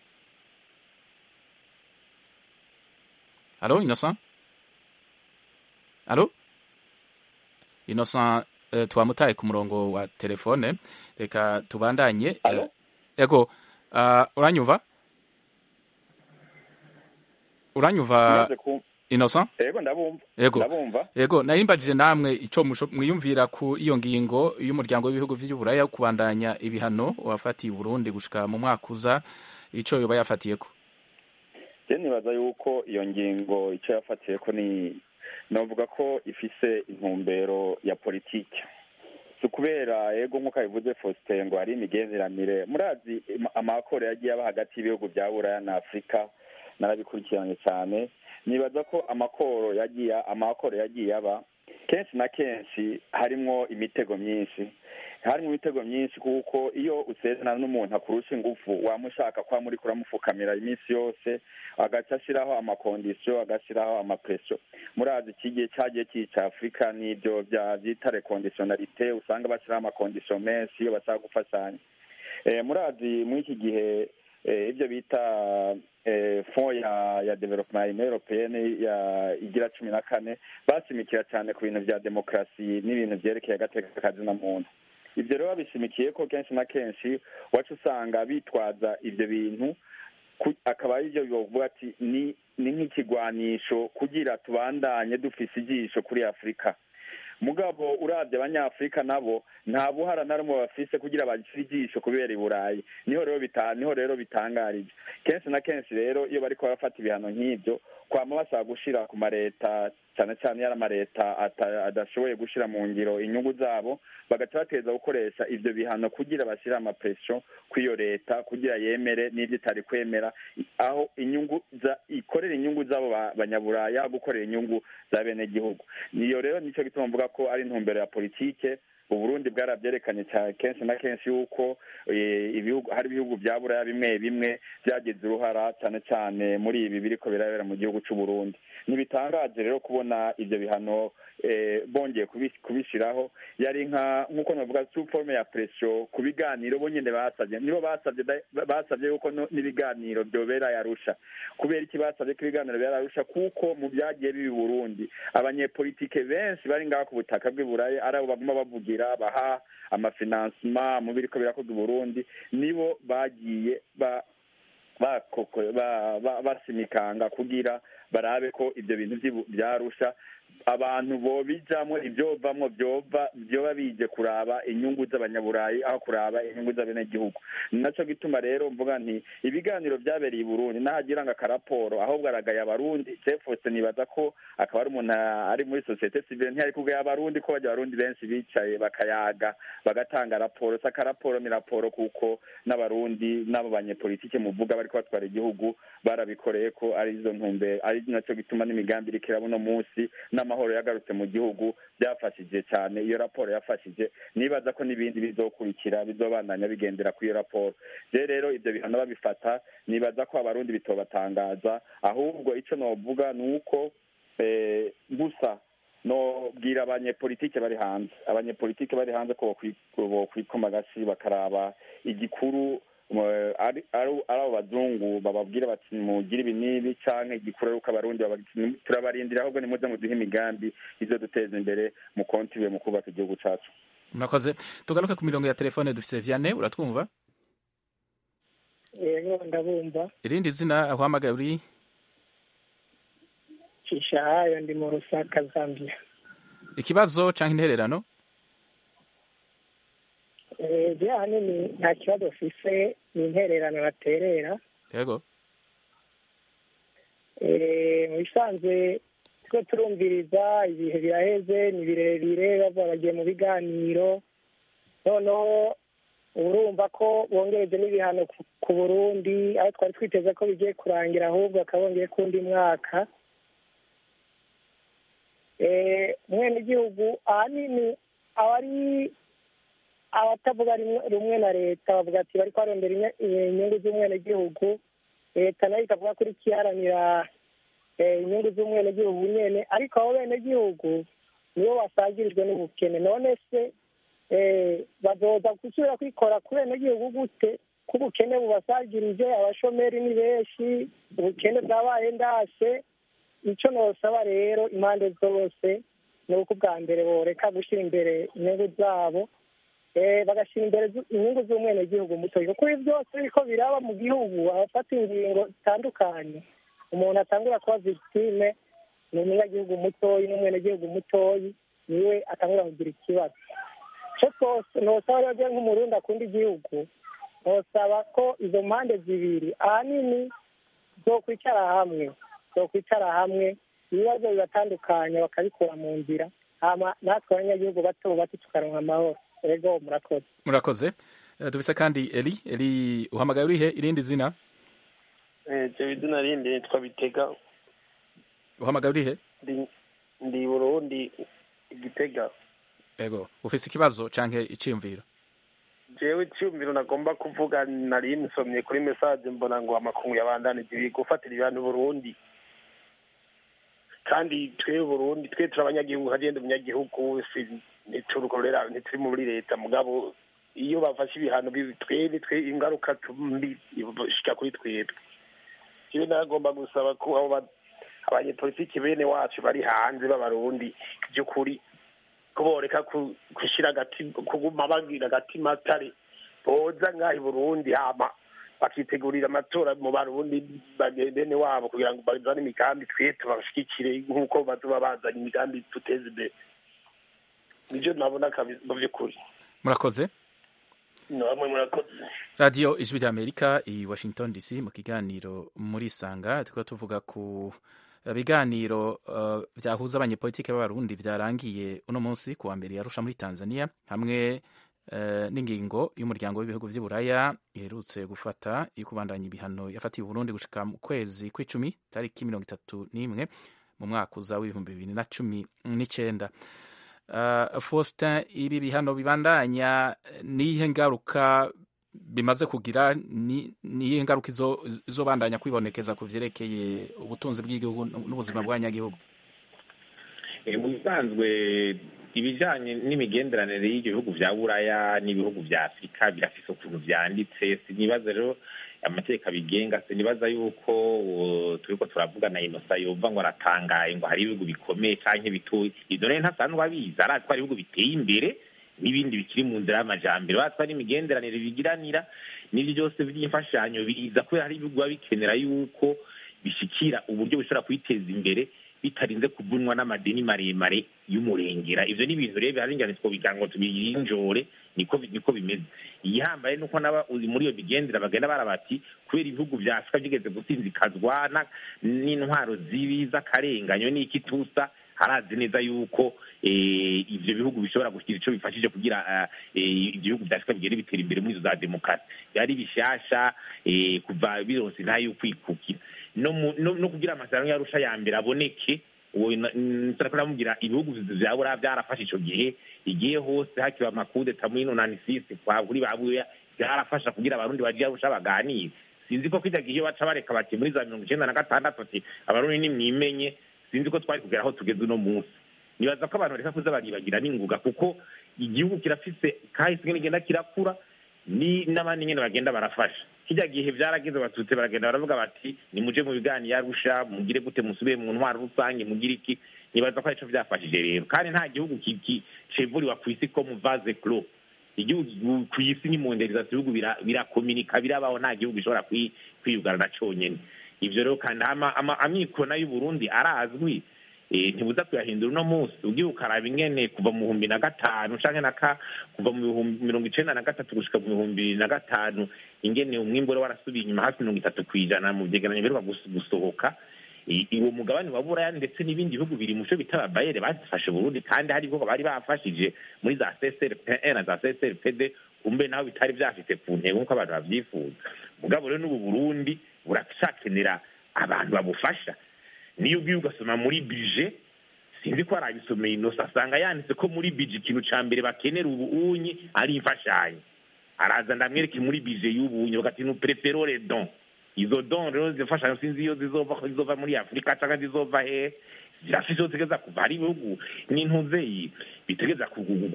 S1: alo innocent alo innocent eh, twamutaye ku murongo wa telefone reka tubandanye
S7: Alo?
S1: yego uh, uranyumva uranyumva
S7: Maze ku-
S1: innocent
S7: yego ndabumva
S1: yego
S7: ndabumva
S1: yego narimbajije namwe ico musho- mwiyumvira ku iyo ngingo y'umuryango w'ibihugu vy'uburaya yo kubandanya ibihano wafatiye uburundi gushika mu mwaka uza ico yoba yafatiyeko
S7: je nibaza yuko iyo ngingo icyo yafatiye ko ni novuga ko ifise intumbero ya politike si ukubera yego nk'uko abivuze faustin ngo hari imigenderanire murazi ama- amakoro yagiye aba hagati y'ibihugu bya buraya na afurika narabikurikiranye cyane nibaza ko amakoro yagiye amakoro yagiye aba kenshi na kenshi harimwo imitego myinshi harimo imitego myinshi kuko iyo usezerana n'umuntu akurusha ingufu wamushaka kwa muri kuramupfukamira iminsi yose agaca ashyiraho amakondisiyo agashyiraho amapresiyo murazi iki gihe cyagiye cyica afurika n'ibyo bya byita rekondisiyonarite usanga bashyiraho amakondisiyo menshi iyo bashaka gufashanya Eh, murazi muri iki gihe eh, ibyo bita eh, fond ya ya development union européenne ya igira cumi na kane bashimikira cyane ku bintu bya demokarasi n'ibintu byerekeye agateka kazina muntu ibyo rero babishimikiye ko kenshi na kenshi wacu usanga bitwaza ibyo bintu ku- akaba ari byo bivuga ati ni ni nk'ikigwanisho kugira tubandanye dufise ijisho kuri afurika mugabo urabye abanyafurika nabo nta buhara na rumwe bafise kugira bagire ijisho kubera i burayi niho rero bita niho rero bitangarije kenshi na kenshi rero iyo bariko barafata ibihano nk'ibyo kwama basaba gushira ku mareta cyane cyane yari amareta ata- adashoboye gushira mu ngiro inyungu zabo bagaca bateza gukoresha ivyo bihano kugira bashyire amapresiyo kw'iyo leta kugira yemere n'ibyo itari kwemera aho inyungu za ikorera inyungu z'abo ba- banyaburaya aho gukorera inyungu za bene gihugu niyo rero nicyo gituma mvuga ko ari intumbero ya politike uburundi bwarabyerekanye cyane kenshi na kenshi yuko eh, ibihugu hari ibihugu bya buraya bimwe bimwe byagize uruhara cyane cyane muri ibi biriko birabera mu gihugu c'u Burundi ntibitangaje rero kubona ivyo bihano eh, bongeye kubi- kubishiraho yari nka nk'uko navuga sous forme ya pression ku biganiro bo nyene basavye nibo basavye da- basavye yuko no- n'ibiganiro vyobera yarusha kubera iki basavye ko ibiganiro byara yarusha kuko mu byagiye bibi i Burundi abanyepolitike benshi bari ngaha ku butaka bw'i Burayi ari abo baguma bavugira baha amafinansima mu biriko birakorwa i Burundi nibo bagiye ba bakoko ba- ba- basimikanga kugira barabe ko ibyo bintu vy'ibu- vyarusha abantu bobijamwo ivyovamwo vyova vyoba bije kuraba inyungu z'abanyaburayi aho kuraba inyungu z'abenegihugu ni naco gituma rero mvuga nti ibiganiro vyabereye i burundi nahagira ngo akaraporo ahubwo aragaya abarundi cefose nibaza ko akaba ari umuntu ari muri sosiyete sivile ntiyari kugaya abarundi ko bajya abarundi benshi bicaye bakayaga bagatanga raporo si akaraporo ni raporo kuko n'abarundi n'abo banyepolitike muvuga bariko batwara igihugu barabikoreye ko ari izo ntumbero ari naco gituma n'imigambi iriko iraba uno munsi n'amahoro yagarutse mu gihugu byafashije cyane iyo raporo yafashije nibaza ko n'ibindi bizokurikira bizobandanya bigendera kuri iyo raporo je rero ivyo bihano babifata nibaza ko abarundi bitobatangaza ahubwo ico novuga ni uko eh, gusa nobwira abanyepolitike bari hanze abanyepolitike bari hanze ko bokwi- bokwikoma agashi bakaraba igikuru mu- ari ari- ari abo bazungu bababwira bati mugire ibi n'ibi canke igikuru ari uko abarundi bababwira- turabarindira ahubwo nimuze muduhe imigambi izo duteza imbere mu kontibe mu kubaka igihugu cacu
S1: murakoze tugaruke ku mirongo ya telefone dufise vianney uratwumva
S9: yego ndabumva
S1: irindi zina ahuhamagaye uri
S9: cishahayo ndi mu rusaka zambia
S1: ikibazo canke intererano
S9: Eh, je ahanini nta kibazo mfise ni intererano baterera
S1: yego
S9: Eh, mu bisanzwe two turumviriza ibihe biraheze ni birebire bavuga bagiye mu biganiro noneho urumva ko bongereje n'ibihano ku- ku burundi aho twari twiteze ko bigiye kurangira ahubwo bakaba bongeye kundi mwaka Eh, umwenegihugu ahanini aba ari abatavuga rimwe- rumwe na leta bavuga ati bari kwarondera inye- inyungu z'umwenegihugu leta nayo ikavuga ko iriko iharanira eh, inyungu z'umwenegihugu nyene ariko abo benegihugu nibo basagirijwe n'ubukene none se eh, bazoza gusubira kwikora ku benegihugu gute ko ubukene bubasagirije abashomeri ni benshi ubukene bwabaye ndase icyo nosaba rero impande zose ni uko ubwa mbere boreka gushyira imbere inyungu zabo eh, bagashyira imbere zu- inyungu z'umwenegihugu mutoya kuko ibi byose biriko biraba mu gihugu abafata ingingo zitandukanye umuntu atangura kuba victime ni umunyagihugu mutoyi n'umwenegihugu mutoyi niwe atangura kugira ikibazo icyo twose nosaba rero je nk'umurundi akunda igihugu nosaba ko izo mpande zibiri ahanini zokwicara hamwe zokwicara hamwe ibibazo bibatandukanya bakabikura mu nzira hama natwe abanyagihugu bato bato tukaronka amahoro ego murakoze
S1: murakoze Eh, dufise kandi eli eli uhamagaye urihe irindi zina
S10: jewe izina rindi nitwa bitega
S1: uhamagaye urihe
S10: ndi ndi burundi igitega
S1: ego ufise ikibazo canke iciyumviro
S10: jewe icyumviro nagomba kuvuga nari nsomye kuri mesaje mbona ngo amakungu yabandanije ibi gufatira ibintu burundi kandi twe burundi twe turi abanyagihugu hagenda umunyagihugu si ntiturukorera ntituri muri leta mugabo iyo bafashe ibihano bibi twebwe twe ingaruka mbi shika kuri twebwe jewe nagomba gusaba ko abo ba- abanyepolitiki bene wacu bari hanze b'abarundi by'ukuri ko boreka ku- gushira agati kuguma bagira agatima atari boza ngaha i burundi hama bakitegurira amatora mu barundi bage- bene wabo kugira ngo bazane imigambi twe tubashigikire nk'uko bazoba bazanye imigambi duteza imbere nivyo nabona kabi- mu vy'ukuri
S1: murakoze
S10: namwe murakoze
S1: radiyo ijwi rya amerika i washington dc mu kiganiro muri sanga turiko tuvuga ku eh, biganiro eh, vyahuza abanyepolitike b'abarundi vyarangiye uno munsi ku wa mbere yarusha muri tanzania hamwe eh, n'ingingo y'umuryango w'ibihugu vy'i buraya iherutse gufata yo kubandanya ibihano yafatiye uburundi gushika mu kwezi kw'icumi tariki mirongo itatu n'imwe mu mwaka uza w'ibihumbi bibiri na cumi n'icenda Uh, Faustin ibi bihano bibandanya niyihe ngaruka bimaze kugira ni niyihe ngaruka izo izobandanya kwibonekeza ku vyerekeye ubutunzi bw'igihugu n'ubuzima bw'abanyagihugu
S6: Eh, mu bisanzwe ibijanye n'imigenderanire y'ibihugu vya buraya n'ibihugu vya afurika birafise ukuntu vyanditse sinibaza rero amategeko abigenga sinibaza yuko uh, turiko turavugana inosa yova ngo aratangaye ngo hari ibihugu bikomeye canke bitoyi ivyo rero ntasanzwe abizi arazi ko hari ibihugu biteye imbere n'ibindi bikiri mu nzira y'amajambere bazi ko hari imigenderanire bigiranira n'ivyo byose vy'imfashanyo biza kubera hari ibihugu biba bikenera yuko bishikira uburyo bishobora kwiteza imbere bitarinze kuvunwa n'amadeni maremare y'umurengera ivyo ni ibintu rero bihari ingane twobigira ngo tubirinjore niko niko bimeze igihambaye nuko naba uri muri iyo migendera bagenda barabati kubera ibihugu vya afurika vyigeze gusinzikazwa na- n'intwaro zibi z'akarenganyo n'ikitusa harazi neza yuko eh, ivyo bihugu bishobora kugira ico bifashije kugira ah, eh, ivyo bihugu vya afurika bigende bitera imbere muri izo za demokarasi byari bishasha eh, kuva bironse ntayo kwikukira no mu- no no kugira amasezerano yarusha ya mbere aboneke uwo nsarako namubwira ibihugu vya buraya byarafashe ico gihe igihe hose hakiba amakudeta muri nonani sisi kwa kuri babuya byarafasha kugira abarundi bagiye arusha baganire sinzi ko kijya gihe baca bareka bati muri za mirongo icenda na gatandatu ati abarundi nimwimenye sinzi ko twari kugera aho tugeze uno munsi nibaza ko abantu bareka kuza baribagira n'inguga kuko igihugu kirafise kahise ngene genda kirakura ni n'abandi nyene bagenda barafasha kijya gihe vyarageze batutse baragenda baravuga bati nimuje mu biganiro yarusha mugire gute musubire mu ntwaro rusange mugire iki nibaza ko arico vyafashije rero kandi nta gihugu ki- ki- cevuriwa kw'isi ko mu vase clos igihugu kw'isi ni monderizasiyo ibihugu bira- birakominika birabaho nta gihugu gishobora kwi- kwiyugarana conyene ivyo rero kandi ama- ama- amikoro nayo y'uburundi arazwi eh, ntibuza kuyahindura uno munsi ugiye ukaraba ingene kuva mu bihumbi na gatanu canke na ka kuva mu bihumbi mirongo icenda na gatatu gushika mu bihumbi bibiri na gatanu ingene umwimbu wari warasubiye inyuma hafi mirongo itatu kw'ijana mu vyegeranyo biheruka gus- gusohoka I- uwo mugabane wa buraya ndetse n'ibindi bihugu biri muco bita ababayere bazifashe burundi kandi hari ibihugu bari bafashije muri za csrp na za csrpd kumbe naho bitari byafite ku ntego nk'uko abantu babyifuza mugabo rero n'ubu burundi buracakenera abantu babufasha niyo ugiye ugasoma muri bije sinzi ko arabisomeye inosa asanga yanditse ko muri bije ikintu cya mbere bakenera ubu unyi ari imfashanyo araza ndamwereke muri bije y'ubunyi bagati nu preferore don izo don rero zifashanyo sinzi iyo zizova ko zizova muri afurika cyangwa zizova he zirafise iyo zigeza kuva hari ibihugu n'intuze bitegeza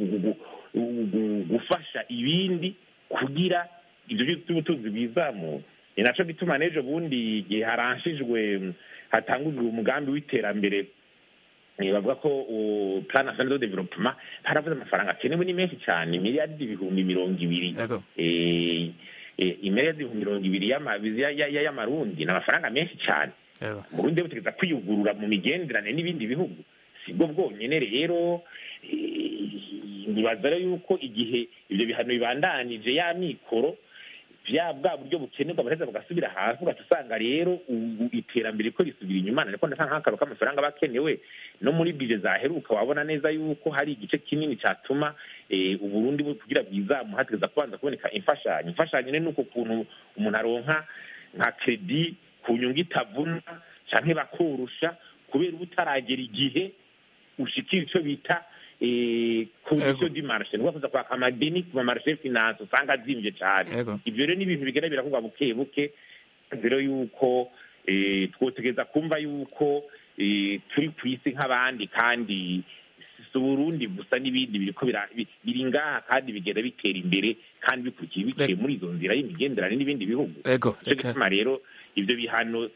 S6: gufasha ibindi kugira ibyo by'ubutunzi bwizamura ni naco gituma n'ejo bundi igihe haranshijwe hatangujwe umugambi w'iterambere bavuga ko plan national de development haravuze amafaranga akenewe ni menshi cyane miliyaridi ibihumbi mirongo ibiri imiliyaridi ibihumbi mirongo ibiri y'amarundi ni amafaranga menshi cyane burundi butegeza kwiyugurura mu migenderanire n'ibindi bihugu sibwo bwonyine rero nibaza rero yuko igihe ibyo bihano bibandanije ya mikoro bya bwa buryo bukenerwa baraheza bagasubira hasi ugaca usanga rero ubu iterambere ko risubira inyuma ariko ndasa nk'akaro k'amafaranga aba akenewe no muri bije zaheruka wabona neza yuko hari igice kinini cyatuma uburundi kugira bwizamu hategeza kubanza kuboneka imfashanyo imfashanyo ni uko kuntu umuntu aronka nka kredi ku nyungu itavuna cyangwa bakorusha kubera uba utaragera igihe ushikira icyo bita kondisiyo di marishe ni ukuvuga kwaka amadeni ku mamarishe finance usanga azimbye cyane ibyo rero ni ibintu bigenda birakorwa buke buke rero yuko twotegereza kumva yuko turi ku isi nk'abandi kandi si uburundi gusa n'ibindi biriko biri ngaha kandi bigenda bitera imbere kandi bikurikiye biciye muri izo nzira y'imigenderanire n'ibindi bihugu nicyo gituma rero ibyo bihano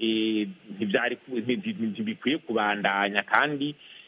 S6: ntibikwiye kubandanya kandi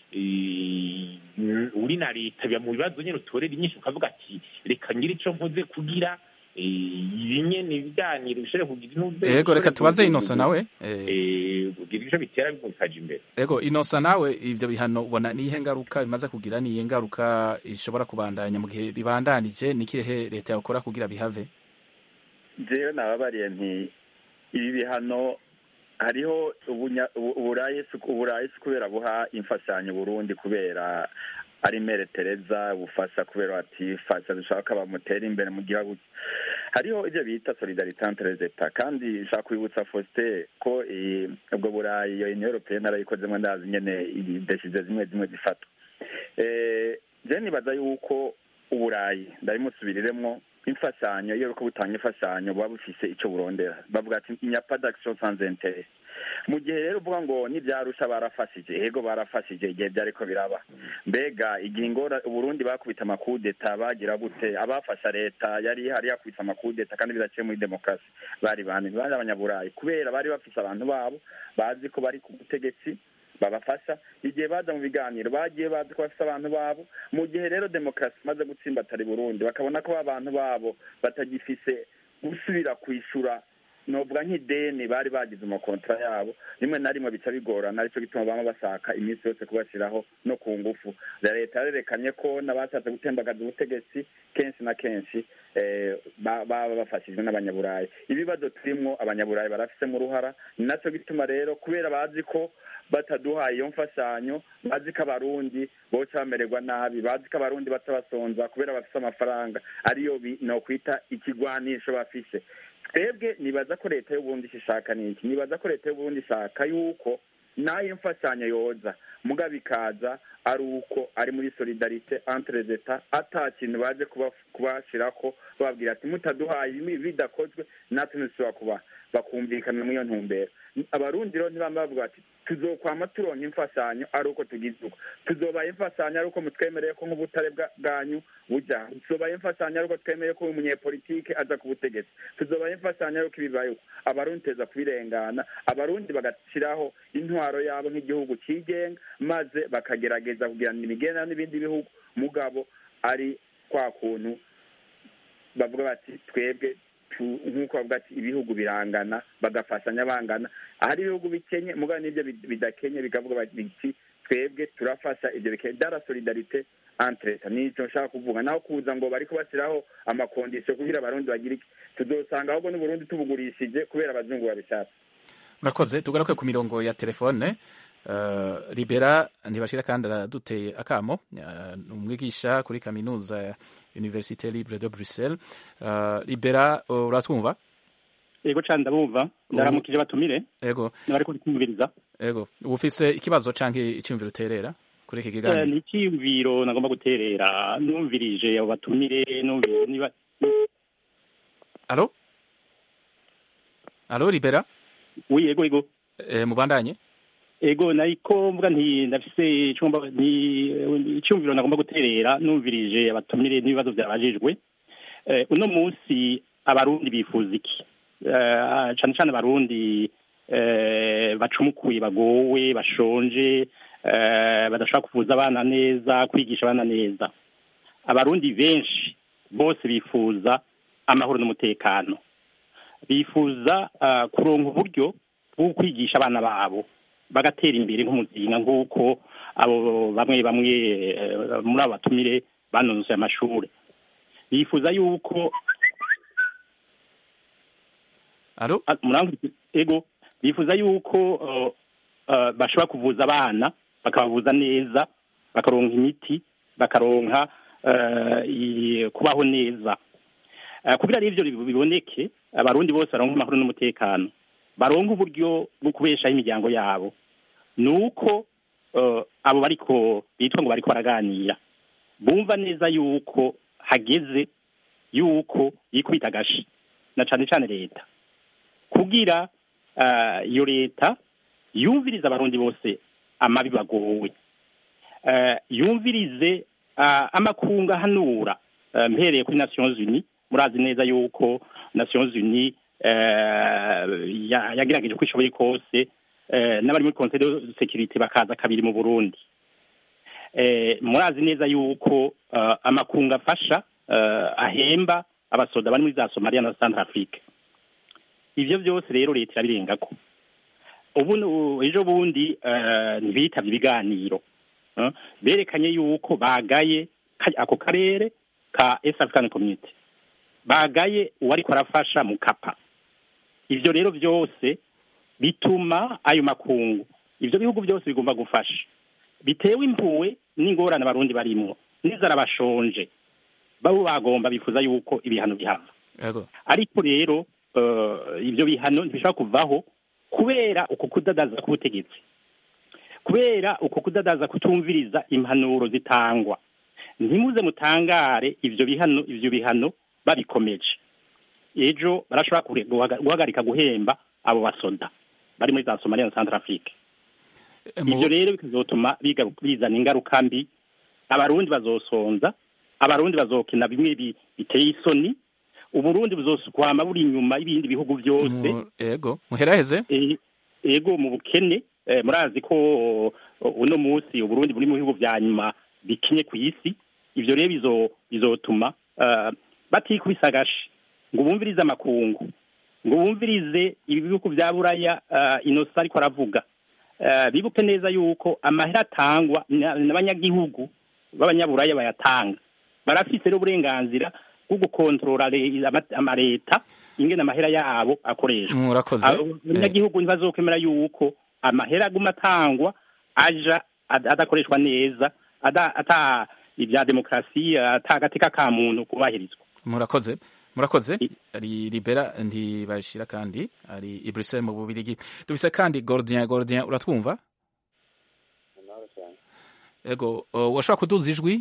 S6: uri na leta biba mu bibazo nyine utorera inyinshi ukavuga ati reka ngire icyo mpuze kugira ibi nyene ibiganiro bishobore kugira intuze
S1: yego reka tubaze inosa nawe
S6: kugira icyo bitera bikaja imbere
S1: yego inosa nawe ivyo bihano ubona niyihe ngaruka bimaze kugira niyihe ngaruka ishobora kubandanya mu gihe bibandanije nikihe leta yakora kugira bihave
S7: jewe nababariye nti ibi bihano hariho uburayi si kubera buha imfashanyo burundi kubera ari mere tereza bufasha kubera bati fasha dushaka bamutera imbere mu gihugu hariho ibyo bita solidarite entre leta kandi nshaka kwibutsa Faustin ko ubwo burayi iyo union européenne arayikozemo ndazi nyene idesize zimwe zimwe zifatwa je nibaza yuko uburayi ndabimusubiriremwo imfashanyo iyo uriko butanga imfashanyo buba bufise ico burondera bavuga ati inyapa d'action sans intérêt mu gihe rero uvuga ngo n'ivyarusha barafashije ego barafashije igihe vyariko biraba mbega igihe ingora uburundi bakubita amakudeta bagira gute abafasha leta yari ihari yakubita amakudeta kandi bidaciye muri demokarasi bari bane bari abanyaburayi kubera bari bafise abantu babo bazi ko bari ku butegetsi babafasha igihe baza mu biganiro bagiye bazi ko bafite abantu babo mu gihe rero demokarasi imaze gutsimbatara i burundi bakabona ko abantu babo batagifise gusubira kwishura novuga nk'ideni bari bagize amakontara yabo rimwe na rimwe bica bigorana aricyo gituma bama bashaka iminsi yose kubashyiraho no ku ngufu leta yarerekanye ko n'abashatse gutembagaza ubutegetsi kenshi na kenshi baba bafashijwe n'abanyaburayi ibibazo turimwo abanyaburayi barafisemo uruhara ni nacyo gituma rero kubera bazi ko bataduhaye iyo mfashanyo bazi ko abarundi boca bamererwa nabi bazi ko abarundi baca basonza kubera bafise amafaranga ariyo nokwita ikigwanisho bafise twebwe nibaza ko leta y'uburundi ishaka niki nibaza ko leta y'uburundi ishaka yuko nayo mfashanyo yoza mugabo ikaza ari uko ari muri solidarite entre leta ata kintu baje kubashirako bababwira ati mutaduhaye bidakozwe natwe ntitushobora kuba bakumvikana muri iyo ntumbero abarundi rero ntibamba bavuga bati tuzokwama turonka imfashanyo ari uko tugize uko tuzobaye imfashanyo ari uko mutwemereye ko nk'ubutare bwanyu buja tuzobaye imfashanyo ari uko twemereye ko umunyepolitike aza ku butegetsi tuzobaye imfashanyo ari uko ibibaye uko abarundi teza kubirengana abarundi bagashyiraho intwaro yabo nk'igihugu cyigenga maze bakagerageza kugirana imigenderanire n'ibindi bihugu mugabo ari kwa kuntu bavuga bati twebwe nk'uko bavuga ati ibihugu birangana bagafashanya bangana ahari ibihugu bikenye mugabo n'ibyo bidakenye bikavuga biti twebwe turafasha ibyo bikenye dara solidarite entre leta nicyo nshaka kuvuga naho kuza ngo bari kubashyiraho amakondisiyo kugira abarundi bagire iki tuzosanga ahubwo n'uburundi tubugurishije kubera abazungu babishatse
S1: murakoze tugaruke ku mirongo ya telefone uh, libera ntibashira kandi araduteye akamo uh, umwigisha kuri kaminuza ya université libre de bruxelles uh, libera uh, uratwumva
S11: ego cane ndabumva ndaramukije batumire
S1: ego
S11: nabariko kumviriza
S1: ego ufise ikibazo canke iciyumviro uterera kuri iki
S11: Eh,
S1: kiganiro
S11: ni icyiyumviro nagomba guterera numvirije abo batumire numvise niba
S1: alo alo libera
S11: wi ego ego
S1: eh, mubandanye
S11: ego nariko mvuga nti ndafise icumba ni icyumviro nagomba guterera numvirije abatumire n'ibibazo byabajijwe eh, uno munsi abarundi bifuza iki eh, cane cane abarundi eh, bacumukuye bagowe bashonje eh, badashobora kuvuza abana neza kwigisha abana neza abarundi benshi bose bifuza amahoro n'umutekano bifuza uh, kuronka uburyo bwo kwigisha abana babo bagatera imbere nk'umuzinga nk'uko abo bamwe bamwe eh, muri abo batumire banonosoye amashuri bifuza yuko
S1: alo
S11: murangi ego bifuza yuko uh, uh, bashobora kuvuza abana bakabavuza neza bakaronka imiti bakaronka uh, i- kubaho neza uh, kugira rero ivyo biboneke abarundi bose baronka amahoro n'umutekano baronka uburyo bwo kubeshaho imiryango yabo nuko uh, abo bariko bitwa ngo bariko baraganira bumva neza yuko hageze yuko yikubita agashi na cane cane leta kugira ah, iyo leta yumvirize abarundi bose amabi bagowe Eh, yumvirize ah, amakungu ahanura eh, mpereye kuri nations unies murazi neza yuko nations unies eh, ya- yagerageje uko ishoboye kose eh, n'abari muri conseil de sécurité bakaza kabiri mu burundi eh, murazi neza yuko eh, amakungu afasha eh, ahemba abasoda bari muri za somalia na centre afrique ivyo byose rero leta irabirengako ubu nu- ejo bundi eh, ntibitavye ibiganiro eh, berekanye yuko bagaye ka- ako karere ka East African Community bagaye uwariko arafasha mu kapa ivyo rero byose bituma ayo makungu ivyo bihugu byose bigomba gufasha bitewe impuwe n'ingorane abarundi barimwo n'inzara bashonje babo bagomba bifuza yuko ibihano bihava
S1: ego
S11: ariko rero eh, ivyo bihano ntibishobora kuvaho kubera uko kudadaza k'ubutegetsi kubera uko kudadaza kutumviriza impanuro zitangwa ntimuze mutangare ivyo bihano ivyo bihano babikomeje ejo barashobora kure- guhaga- guhagarika guhemba abo basoda bari muri za Somalia na Central Afrique ivyo rero bikazotuma biga- bizana ingaruka mbi abarundi bazosonza abarundi bazokina bimwe bi- biteye isoni uburundi buzokwama buri inyuma y'ibindi bihugu byose
S1: Mu- ego muheraheze
S11: E- ego mu bukene eh, murazi ko o, uno munsi uburundi buri mu bihugu vya nyuma bikinye ku isi ivyo rero bizo bizotuma uh, batikubisa agashi ngo bumvirize amakungu ngo bumvirize ibi bihugu vya buraya uh, inosa ariko aravuga uh, bibuke neza yuko amahera atangwa na- n'abanyagihugu b'abanyaburaya bayatanga barafise rero uburenganzira bwo gukontorora le- ama- amaleta ingene amahera yabo akoreshwa
S1: murakoze
S11: Abo- abanyagihugu ntibazokemera yuko amahera aguma atangwa aja ad- adakoreshwa neza ada- ata ibya demokarasi ata agateka ka muntu kubahirizwa
S1: murakoze murakoze ari libera ntibashira kandi ari i bruxelles mu bubirigi dufise kandi gordien gordien uratwumva ego uh, washobora kuduza ijwi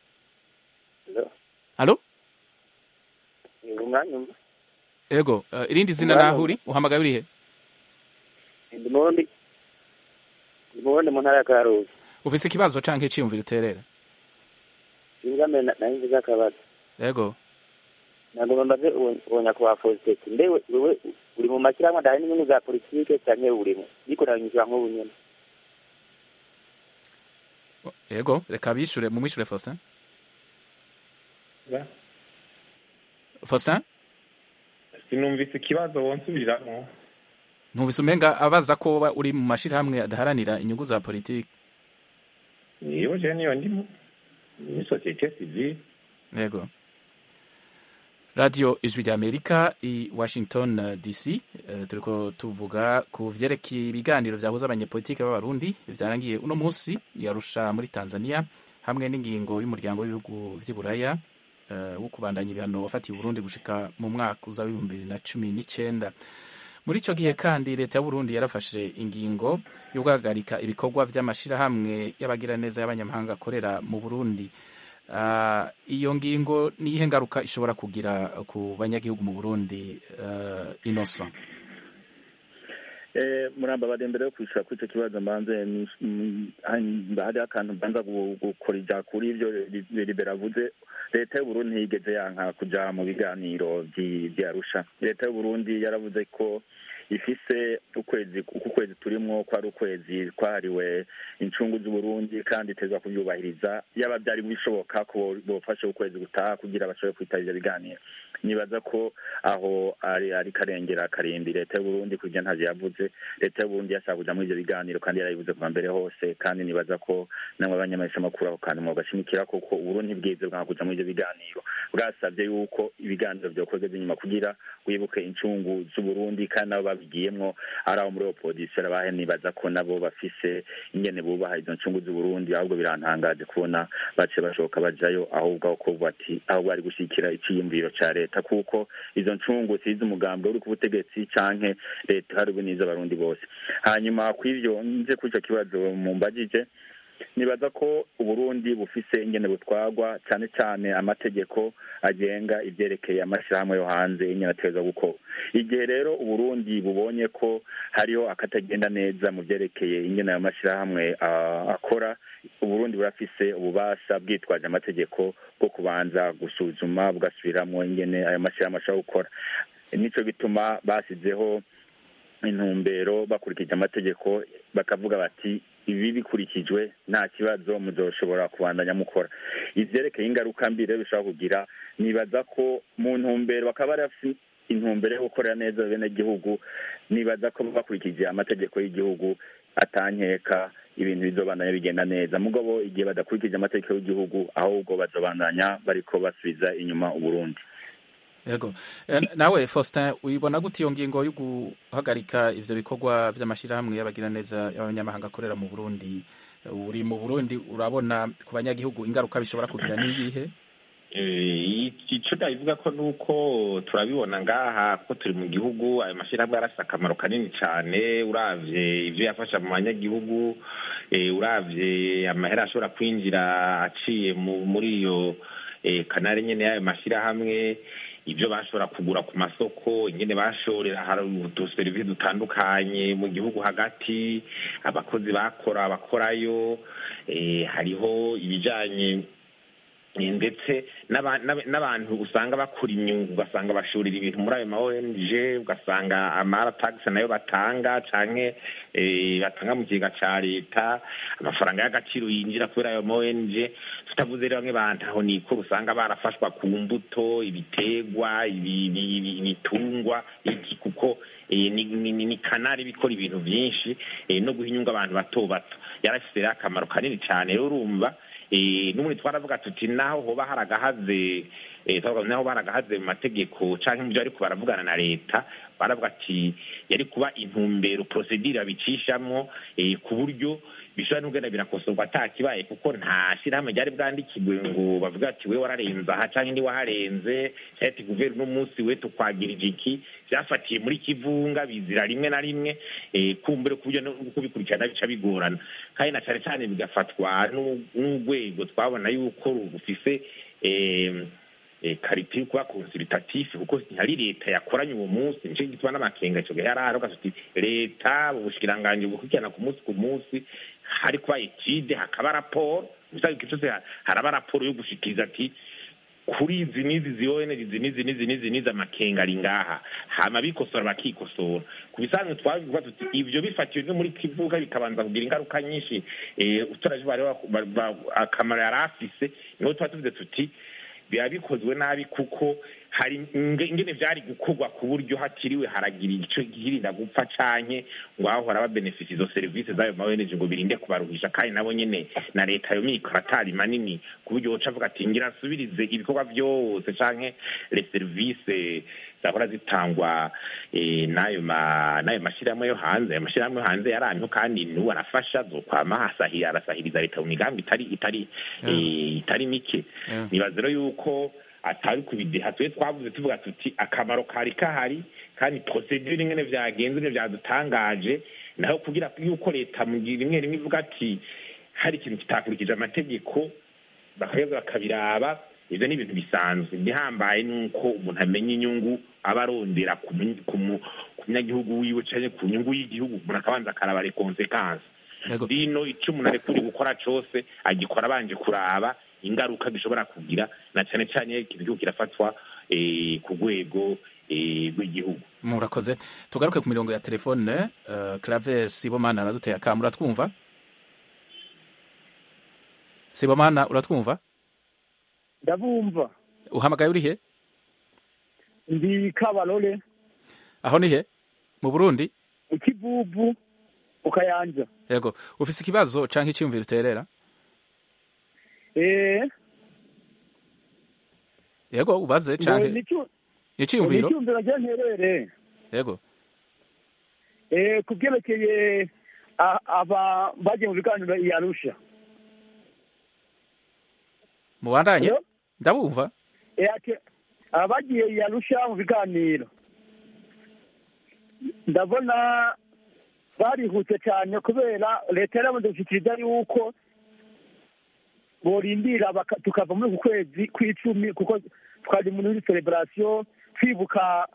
S1: halo
S12: umwanya
S1: ego uh, irindi zina naho uri uhamagaye urihe
S12: ndimundi ndimundi mu ntara ya karuzi
S1: ufise ikibazo canke iciyumviro uterera
S12: ingame nari nziza akabazo
S1: ego
S12: nagomba mbaze uwo- uwo nyakubahwa fositeti mbewe wewe uri mu mashyirahamwe adahari n'inyungu za politike canke urimo ariko nabanyishyura nk'ubu nyene
S1: ego reka bishure mumwishure faustin faustin
S6: sinumvise ikibazo wonsubiriramo
S1: ntubise umenga abaza ko woba uri mu mashirahamwe adaharanira inyungu za politiki
S6: niyo je niyo ndimo ni sosiyete sivile
S1: yego radiyo ijwi ry'amerika i washington eh, dc eh, turiko tuvuga ku vyerekeye ibiganiro vyahuza abanyepolitike b'abarundi vyarangiye uno munsi yarusha muri tanzania hamwe n'ingingo y'umuryango w'ibihugu vy'i buraya eh, wo kubandanya ibihano wafatiye uburundi gushika mu mwaka uza w'ibihumbi bibiri na cumi n'icenda muri ico gihe kandi leta y'uburundi yarafashe ingingo yo guhagarika ibikorwa vy'amashirahamwe y'abagiraneza y'abanyamahanga akorera mu burundi Ah, iyo ngingo niyihe ngaruka ishobora kugira ku banyagihugu mu burundi uh, innocent
S7: Eh, muramba bari mbere yo kwishura kuri icyo kibazo mbanze ni- mm, hanyuma hariho akantu mbanza gu- gukorija kuri ibyo Li- libera avuze leta y'uburundi ntiyigeze yanka kuja mu biganiro vy'i- vy'arusha leta y'uburundi yaravuze ko ifise ukwezi uku kwezi turimwo ko ari ukwezi kwahariwe incungu z'uburundi kandi itezwa kuvyubahiriza yaba vyari bishoboka ko bofashe ukwezi gutaha kugira bashobore kwitaba ivyo biganiro nibaza ko aho ari ari karengera karimbi leta y'uburundi kugira ntavyo yavuze leta y'uburundi yashaka kuja muri ivyo biganiro kandi yarabivuze kuva mbere hose kandi nibaza ko namwe abanyamaheshamakuru aho kantu mwogashimikira koko uburundi bwize bwanga kuja muri ivyo biganiro bwasavye yuko ibiganiro vyokozwe inyuma kugira wibuke incungu z'uburundi kandi nabo babigiyemwo ari abo muri opozisiyo arabahe nibaza ko nabo bafise ingene bubaha izo ncungu z'uburundi ahubwo birantangaje kubona bace bashoka bajayo ahubwo aho kuvuga ati ahubwo ari gushigikira iciyumviro ca leta kuko izo ncungu sizi umugambwe uri ku butegetsi canke leta hariwe n'iz'abarundi bose hanyuma kw'ivyo nje kuri ico kibazo mumbajije nibaza ko uburundi bufise ingene butwagwa cyane cyane amategeko agenga ivyerekeye amashirahamwe yo hanze ingene ategerezwa gukora igihe rero uburundi bubonye ko hariho akatagenda neza mu vyerekeye ingene ayo mashirahamwe ah, akora uburundi burafise ububasha bwitwaje amategeko bwo kubanza gusuzuma bugasubiramwo ingene ayo mashirahamwe ashobora gukora nico gituma basizeho intumbero bakurikije amategeko bakavuga bati ibi bikurikijwe nta kibazo muzoshobora kubandanya mukora ivyerekeye ingaruka mbi rero bishobora kugira nibaza ko mu ntumbero bakaba bafise intumbero yo gukorera neza bene gihugu nibaza ko bakurikije amategeko y'igihugu atankeka ibintu bizobandanya bigenda neza mugabo igihe badakurikije amategeko y'igihugu ahubwo bazobandanya bariko basubiza inyuma uburundi
S1: yego Eh, nawe faustin uyibona gute iyo ngingo yo guhagarika ivyo bikorwa vy'amashirahamwe y'abagiraneza y'abanyamahanga akorera mu burundi uri mu burundi urabona ku banyagihugu ingaruka bishobora kugira niyihe
S6: Eh, ico ndabivuga ko nuko turabibona ngaha ko turi mu gihugu ayo mashyirahamwe yarafise akamaro kanini cane uravye ivyo yafasha mu banyagihugu eh, uravye amahera ashobora kwinjira aciye mu- muri iyo eh, kanari nyene y'ayo mashyirahamwe ibyo bashobora kugura ku masoko ingene bashorera hari uduserivisi dutandukanye mu gihugu hagati abakozi bakora abakorayo eh, hariho ibijanye Eh, ndetse n'aba- n'aba- n'abantu usanga bakura inyungu ugasanga bashorera ibintu muri ayo ma ONG ugasanga amaratagisi nayo batanga canke eh, batanga mu kigega ca leta amafaranga y'agaciro yinjira kubera ayo ma ONG tutavuze rero bamwe bantu aho niko usanga barafashwa ku mbuto ibitegwa ibi- ibi- ibi- ibitungwa iki kuko eh, ni, ni, ni, ni kanari bikora ibintu vyinshi eh, no guha inyungu abantu bato bato yarafise rero akamaro kanini cane rero urumva eh, n'ubundi twaravuga tuti naho hoba haragahaze eh, twavuga naho baragahaze mu mategeko canke mu byo ariko baravugana na leta baravuga ati yari kuba intumbero procedure babicishamwo eh, ku buryo bishobora n'ugenda birakosorwa ata kibaye kuko nta shyirahamwe ryari bwandikirwe ngo bavuga ati we wararenze aha canke ndi waharenze canke ati guveri uno munsi we tukwagirije iki vyafatiye muri kivunga bizira rimwe na rimwe eh, kumbure ku buryo no kubikurikirana bica bigorana kandi na cane cane bigafatwa n'u- n'urwego twabona yuko rufise eh, eh, karite yo kuba consultatif kuko ntihari leta yakoranye uwo munsi nico gituma n'amakenga ico gihe yarahari ugaca uti leta ubushikiranganji bukurikirana ku munsi ku munsi hari kuba etide hakaba raporo gusa igihe cyose ha- haraba raporo yo gushikiriza ati kuri izi n'izi zione izi n'izi n'izi n'izi n'izi amakenga ari ngaha hama bikosora bakikosora ku bisanzwe twabivuga tuti ivyo bifatiwe no muri kivuga bikabanza kugira ingaruka nyinshi eh, uturaje bari ba- ba- akamaro yari afise niho tuba tuvuze tuti biba bikozwe nabi kuko hari inge- ingene vyari gukorwa ku buryo hatiriwe haragira ico girinda gupfa canke ngo hahora babenefisi izo serivisi z'ayo maweneje ngo birinde kubaruhisha kandi nabo nyene na leta yo mikoro atari manini ku buryo woca avuga ati ngira nsubirize ibikorwa vyose canke les service zahora zitangwa eh, n'ayo ma n'ayo mashirahamwe yo hanze ayo mashirahamwe yo hanze yaramyeho kandi n'ubu arafasha zokwama hasahira arasahiriza leta mu migambi itari itari eh, itari mike
S1: Yeah.
S6: nibaza rero yuko atari kubideha twe twavuze tuvuga tuti akamaro kari kahari kandi procedure ingene vyagenze ingene vyadutangaje naho kugira yuko leta mu gihe rimwe rimwe ivuga ati hari ikintu kitakurikije amategeko bakageza bakabiraba ivyo ni ibintu bisanzwe igihambaye nuko umuntu amenya inyungu aba arondera ku mu- ku mu- ku munyagihugu wiwe canke ku nyungu y'igihugu umuntu akabanza akaraba les consequences
S1: Yego.
S6: rino icyo umuntu arekuriye gukora cose agikora abanje kuraba ingaruka gishobora kugira na cane cane iyo igihugu kirafatwa eh, ku rwego eh, rw'igihugu
S1: murakoze tugaruke ku mirongo ya telefone uh, claver sibomana araduteye akamu uratwumva sibomana uratwumva
S13: ndabumva
S1: uhamagaye uri he
S13: ndi kabarore
S1: aho ni he mu burundi
S13: ikivuvu ukayanja
S1: yego ufise ikibazo canke icyumviro uterera
S13: eh
S1: yego ubaze canke icyumviro
S13: icyumviro ryo nterere
S1: yego
S13: eh ku byerekeye a- aba bagiye mu biganiro i arusha
S1: mubandanye
S13: Hello?
S1: ndabumva
S13: Eh, ati- abagiye i arusha mu biganiro ndabona barihuse cyane kubera leta yaramaze gushyikiriza yuko borindira baka- tukava muri uku kwezi kw'icumi kuko twari muri celebration twibuka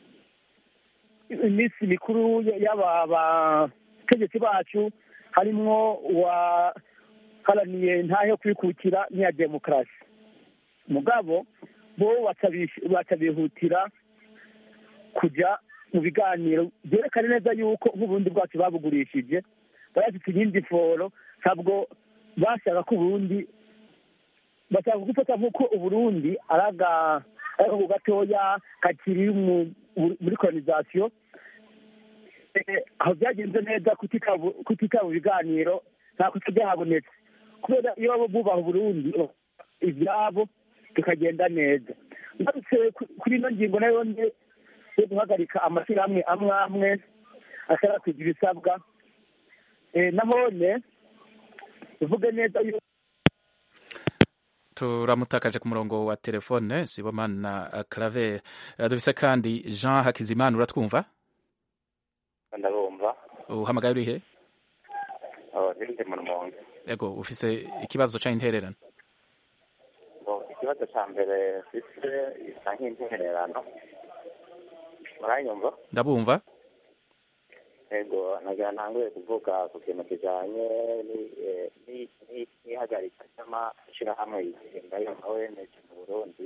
S13: iminsi mikuru y- y'aba bategetsi bacu harimwo uwaharaniye ntahe yo kwikukira n'iya demokarasi mugabo bo batabish- batabihutira kujya mu biganiro byerekana neza yuko nk'ubundi bwacu babugurishije barafite iyindi foro ntabwo bashaka ko uburundi bashaka gufata nk'uko uburundi ari aga- ari agahugu gatoya kakiri mu- muri kolonisation Eh, aho byagenze neza kutitaba kutitaba ibiganiro nta kuta byahabonetse kubera iyo baba bubaha uburundi ibyabo tukagenda neza ngarutse ku- kuri ino ngingo nayo nde yo guhagarika amashyirahamwe amwe amwe atarakwija ibisabwa Eh, nahone tuvuge neza yuko
S1: turamutakaje ku murongo wa telefone sibomana uh, claver uh, dufise kandi jean hakizimana uratwumva
S12: ndabumva
S1: uhamagaye uri he
S12: Oh, ndi mu rumonge
S1: yego ufise ikibazo canke intererano
S12: Bo, ikibazo cya mbere mfite isa nk'intererano muranyumva
S1: ndabumva
S12: yego nagira ntanguye kuvuga ku kintu kijanye ni- eh, ni- ni- n'ihagarika ry'amashyirahamwe yigenga yo nka ONG mu burundi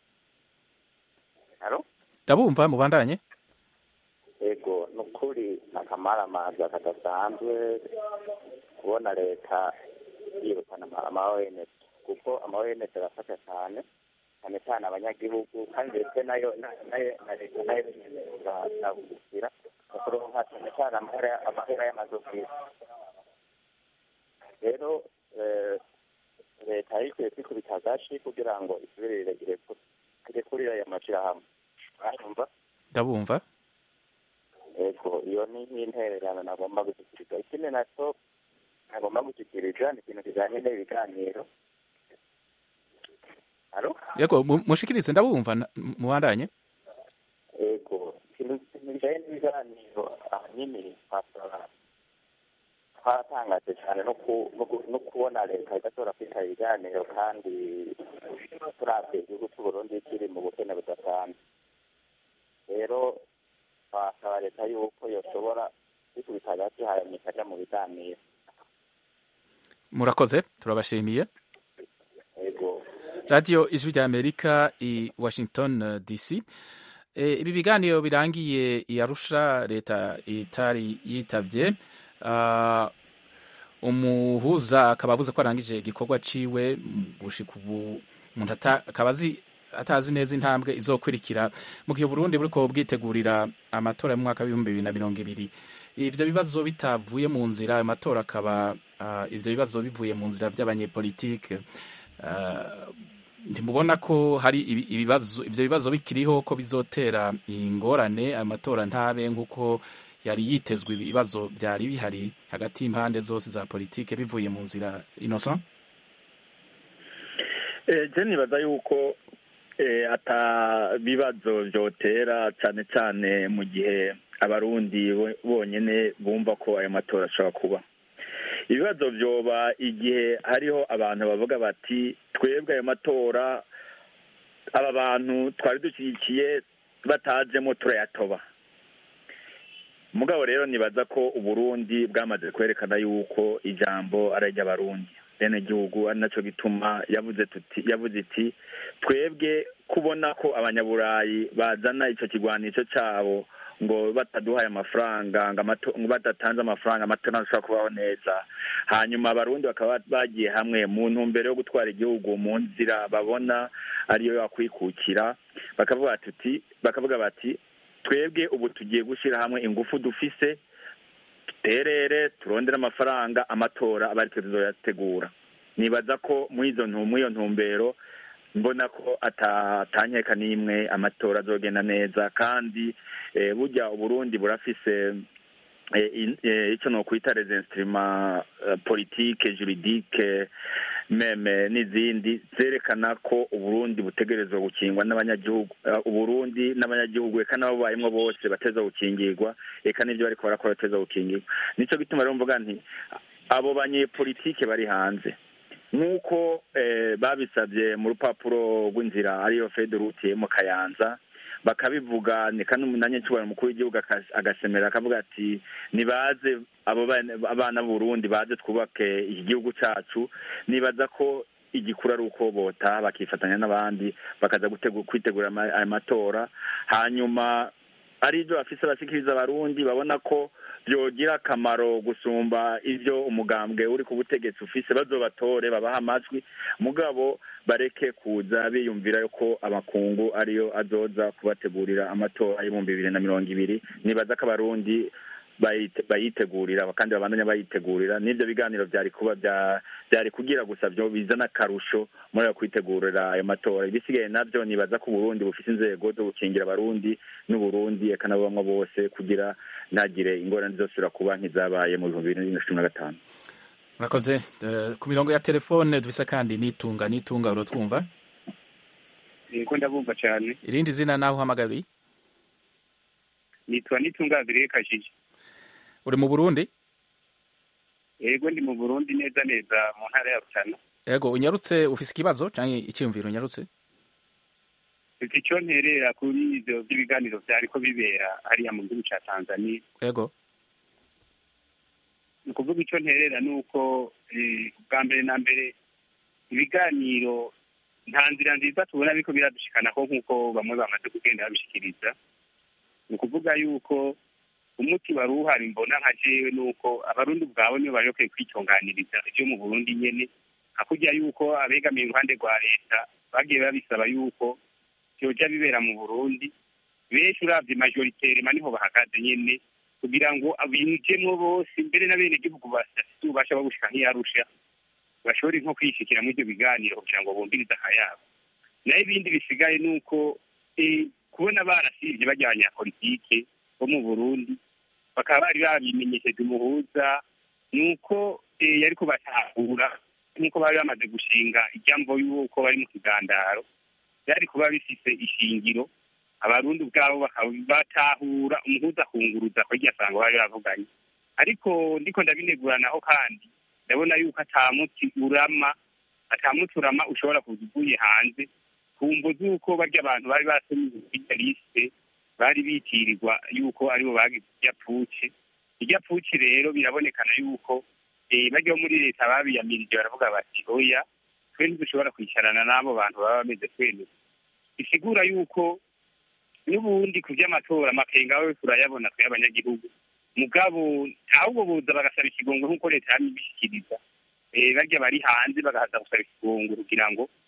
S12: halo
S1: ndabumva mubandanye
S12: yego ni ukuri akamaramaza kadasanzwe kubona leta yirukana ama- ama ONG kuko ama ONG arafasha cyane cyane cyane abanyagihugu kandi ndetse nayo na- nayo na leta nayo irabugukira mu kuronka cyane cyane amahera amahera y'amadovize rero eh, leta yari ikwiye kwikubita agashi kugira ngo isubirire irekurire ayo mashyirahamwe uranyumva
S1: ndabumva
S12: ego iyo ni nk'intererano nagomba gushyikiriza ikindi nacyo nagomba gushyikiriza ni ikintu kijyanye n'ibiganiro halo
S1: yego mu- mushikirize ndabumva na- mubandanye
S12: ego ikintu ikintu kijyanye n'ibiganiro ahanini twasaba twaratangaje cyane no ku- no ku- no kubona leta idashobora kwitaba ibiganiro kandi turabye igihugu cy'u Burundi kiri mu bukene budasanzwe rero twasaba leta yuko yoshobora kwikubita hagati hanyuma ikajya mu biganiro
S1: murakoze turabashimiye
S12: ego
S1: radiyo ijwi rya amerika i washington uh, dc e, ibi biganiro birangiye i arusha leta itari yitavye uh, umuhuza akaba avuze ko arangije igikorwa ciwe mm, gushika ubu umuntu ata- akaba azi atazi neza intambwe izokurikira mu gihe Burundi buriko bwitegurira amatora mu mwaka w'ibihumbi bibiri na mirongo ibiri ivyo bibazo bitavuye mu nzira ayo matora akaba uh, ivyo bibazo bivuye mu nzira vy'abanyepolitike uh, ntimubona ko hari ibibazo ivyo bibazo bikiriho ko bizotera ingorane ayo matora ntabe nk'uko yari yitezwe ibibazo byari bihari hagati y'impande zose za politike bivuye mu nzira innocent
S7: je nibaza yuko ata bibazo vyotera cane cane mu gihe abarundi bonyene bumva ko ayo matora ashobora kuba ibibazo vyoba igihe hariho abantu bavuga bati twebwe ayo matora aba bantu twari dushyigikiye batajemo turayatoba mugabo rero nibaza ko uburundi bwamaze kwerekana yuko ijambo ari iry'abarundi bene gihugu ari naco gituma yavuze tuti yavuze iti twebwe kubona ko abanyaburayi bazana ico kigwanisho cabo ngo bataduhaye amafaranga ngo badatanze amafaranga amatora ntashobora kubaho neza hanyuma abarundi bakaba bagiye hamwe mu ntumbero yo gutwara igihugu mu nzira babona ariyo yakwikukira bakavuga tuti bakavuga bati twebwe ubu tugiye gushyira hamwe ingufu dufise duterere turondere amafaranga amatora aba aritwe tuzoyategura nibaza ko muri izo iyo ntumbero mbona ko atankeka n'imwe amatora azogenda neza kandi burya uburundi burafise icyo nokwita les instruments politike juridike meme n'izindi zerekana ko uburundi butegerezwa gukingwa n'abanyagihugu uburundi n'abanyagihugu eka n'ababayemwo bose bateza gukingirwa eka n'ibyo bariko barakora bateza gukingirwa nico gituma rero mvuga nti abo banyepolitike bari hanze nk'uko babisabye mu rupapuro rw'inzira ariyo federute mu kayanza bakabivuga ni kandi umunanyacubahiro mukuru w'igihugu agasemera akavuga ati nibaze abo abana b'uburundi baze twubake iki gihugu cacu nibaza ko igikuru ari uko bota bakifatanya n'abandi bakaza kwitegura aya matora hanyuma ari ibyo bafise bashikiriza abarundi babona ko byogira akamaro gusumba ibyo umugambwe uri ku butegetsi ufise bazobatore babaha amajwi mugabo bareke kuza biyumvira ko amakungu ariyo azoza kubategurira amatora y'ibihumbi bibiri na mirongo ibiri nibaza ko abarundi bayitegurira kandi babandanya bayitegurira n'ibyo biganiro byari kuba byari kugira gusa byo bizana akarusho muri ayo kwitegurira ayo matora ibisigaye nabyo nibaza ko uburundi bufite inzego zo gukingira abarundi n'uburundi eka n'abamwe bose kugira ntagire ingorane zosubira kuba nk'izabaye mu bihumbi bibiri na cumi na gatanu
S1: murakoze ku mirongo ya telefone dufise kandi nitunga nitunga urotwumva
S14: niko ndabumva cyane
S1: irindi zina naho uhamagariye
S14: nitwa nitunga abiri kajije
S1: uri mu burundi
S14: yego ndi mu burundi neza neza mu ntara ya rutana
S1: yego unyarutse ufise ikibazo cyangwa icyiyumviro unyarutse
S14: mfite icyo nterera kuri ibyo by'ibiganiro byariko bibera hariya mu gihugu cya tanzania
S1: yego
S14: ni ukuvuga icyo nterera ni uko bwa mbere na mbere ibiganiro nta nzira nziza tubona ariko biradushikanaho nk'uko bamwe bamaze kugenda babishikiriza ni ukuvuga yuko umuti wari uhari mbona nka jewe ni uko abarundi ubwabo nibo bari bakwiye kwitunganiriza ibyo mu burundi nyene hakurya yuko abegamiye uruhande rwa leta bagiye babisaba yuko vyoja bibera mu burundi benshi uravye majoritere maniho bahagaze nyene kugira ngo binjemwo bose mbere na bene gihugu bafite ububasha bwo gushika nk'iyarusha bashobore nko kwishikira muri ibyo biganiro kugira ngo bumvirize akayabo naho ibindi bisigaye ni uko kubona barasivye bajyanye ya politike bo mu burundi bakaba bari babimenyesheje umuhuza ni uko yari kubatahura nk'uko bari bamaze gushinga ijambo y'uko bari mu kigandaro byari kuba bifise ishingiro abarundi ubwabo batahura umuhuza akunguruza ko iryo sango bari bavuganye ariko ndiko ndabineguranaho kandi ndabona yuko atamuti urama atamuti urama ushobora kuza uvuye hanze ku mvo z'uko barya abantu bari basomye irya lisite bari bitirirwa yuko aribo bagize irya puci irya puci rero birabonekana yuko bajya muri leta babiyamirije baravuga bati oya twe ntidushobora kwicarana n'abo bantu baba bameze twemeza bisigura yuko n'ubundi ku by'amatora amakenga we turayabona twe abanyagihugu mugabo ahubwo buza bagasaba ikigongo nk'uko leta yamye ibishyikiriza barya bari hanze bagahaza gusaba ikigongo kugira ngo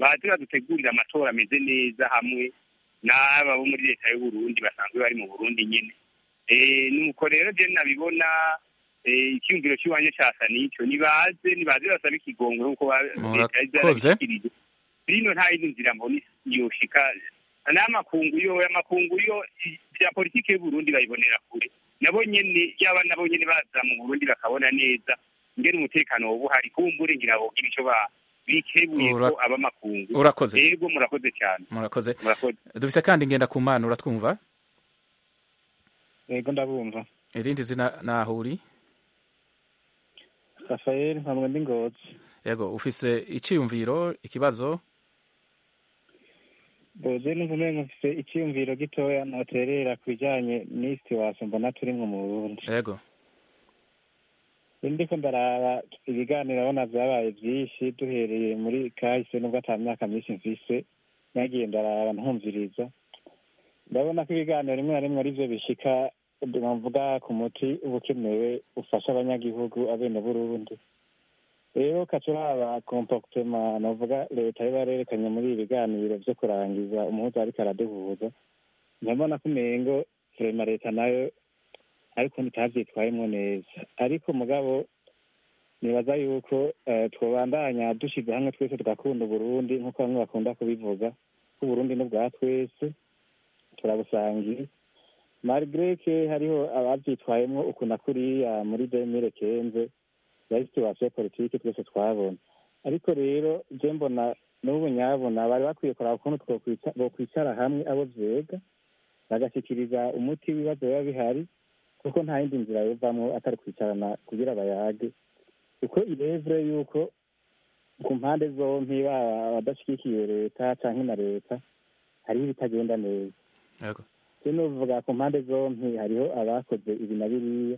S14: baze badutegurira amatora ameze neza hamwe n'aba bo muri leta y'uburundi basanzwe bari mu burundi nyine Eh, nuko rero je nabibona eh, icyumviro cy'iwanje casa nico nibaze nibaze basabe ikigongo nk'uko ba- leta yari
S1: Murakoze.
S14: yarabishikirije rino nta yindi nzira mbona yoshika n'amakungu yo amakungu yo i- vya politike y'uburundi bayibonera kure nabo nyene yaba nabo nyene baza mu burundi bakabona neza ngene umutekano woba uhari kumbure ngira bogira ico ba bikebuye
S1: Ura-
S14: ko abamakungu
S1: urakoze.
S14: yego murakoze cyane
S1: murakoze
S14: murakoze
S1: dufise kandi ngenda ku mana uratwumva
S15: yego ndabumva
S1: irindi zina naho uri
S15: rafael mpamwe ndi ngozi
S1: yego ufise iciyumviro ikibazo
S15: boze numva umengo mfise icyiyumviro gitoya noterera ku bijanye n'isi wase mbona turimwo mu burundi
S1: yego
S15: ndiko ndaraba ibiganiro abona vyabaye vyinshi duhereye muri kahise nubwo ata myaka myinshi mfise nagiye ndaraba ntumviriza ndabona ko ibiganiro rimwe na rimwe arivyo bishika bavuga ku muti uba ukenewe ufasha abanyagihugu abene burundi rero kaca uraba comportement novuga leta iba yarerekanye muri ibi biganiro vyo kurangiza umuhuza ariko araduhuza ndabona ko umengo vrema leta nayo ariko ntitavyitwayemwo neza ariko mugabo nibaza yuko eh, twobandanya dushize hamwe twese tugakunda uburundi nk'uko bamwe bakunda kubivuga ko uburundi ni ubwa twese turabusangiye malgré que hariho abavyitwayemwo uku na kuriya muri demire kenze yari situwasiyo politike twese twabona ariko rero je mbona n'ubu nyabona bari bakwiye kuraba ukuntu twokwica- bokwicara hamwe abo vyega bagashikiriza umuti w'ibibazo biba bihari kuko nta yindi nzira yovamwo atari kwicarana kugira bayage kuko irevure yuko ku mpande zompi baba abadashigikiye leta canke na leta hariho ibitagenda neza
S1: yego
S15: je novuga ku mpande zompi hariho abakoze ibi na biriya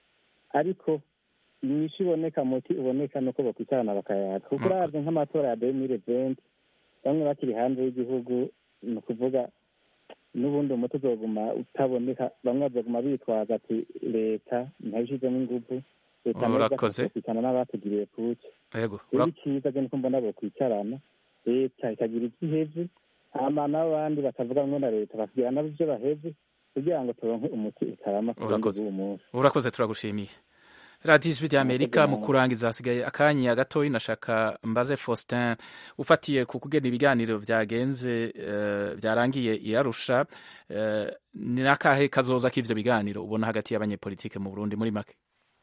S15: ariko inyishu iboneka muti uboneka nuko bokwicarana bakayaga kuko uravye nk'amatora ya demire venti bamwe bakiri hanze y'igihugu ni ukuvuga n'ubundi umuti uzoguma utaboneka bamwe bazoguma bitwaza ati leta ntabishizemo inguvu leta
S1: Urakoze.
S15: kwicana n'abatugiriye kuki
S1: yego
S15: rero
S1: ura-
S15: icyiza je niko mbona bokwicarana leta ikagira ivyo iheze hama n'abandi bakavuga bamwe na leta bakagira nabo ivyo baheze kugira ngo turonke umuti utarama ku burundi
S1: Urakoze.
S15: bw'uwu munsi
S1: urakoze turagushimiye radiyo ijwi ry'amerika mu kurangiza hasigaye akanya gatoya nashaka mbaze faustin ufatiye ku kugena ibiganiro byagenze eh, byarangiye i arusha eh, ni n'akahe kazoza k'ivyo biganiro ubona hagati y'abanyepolitike mu burundi muri make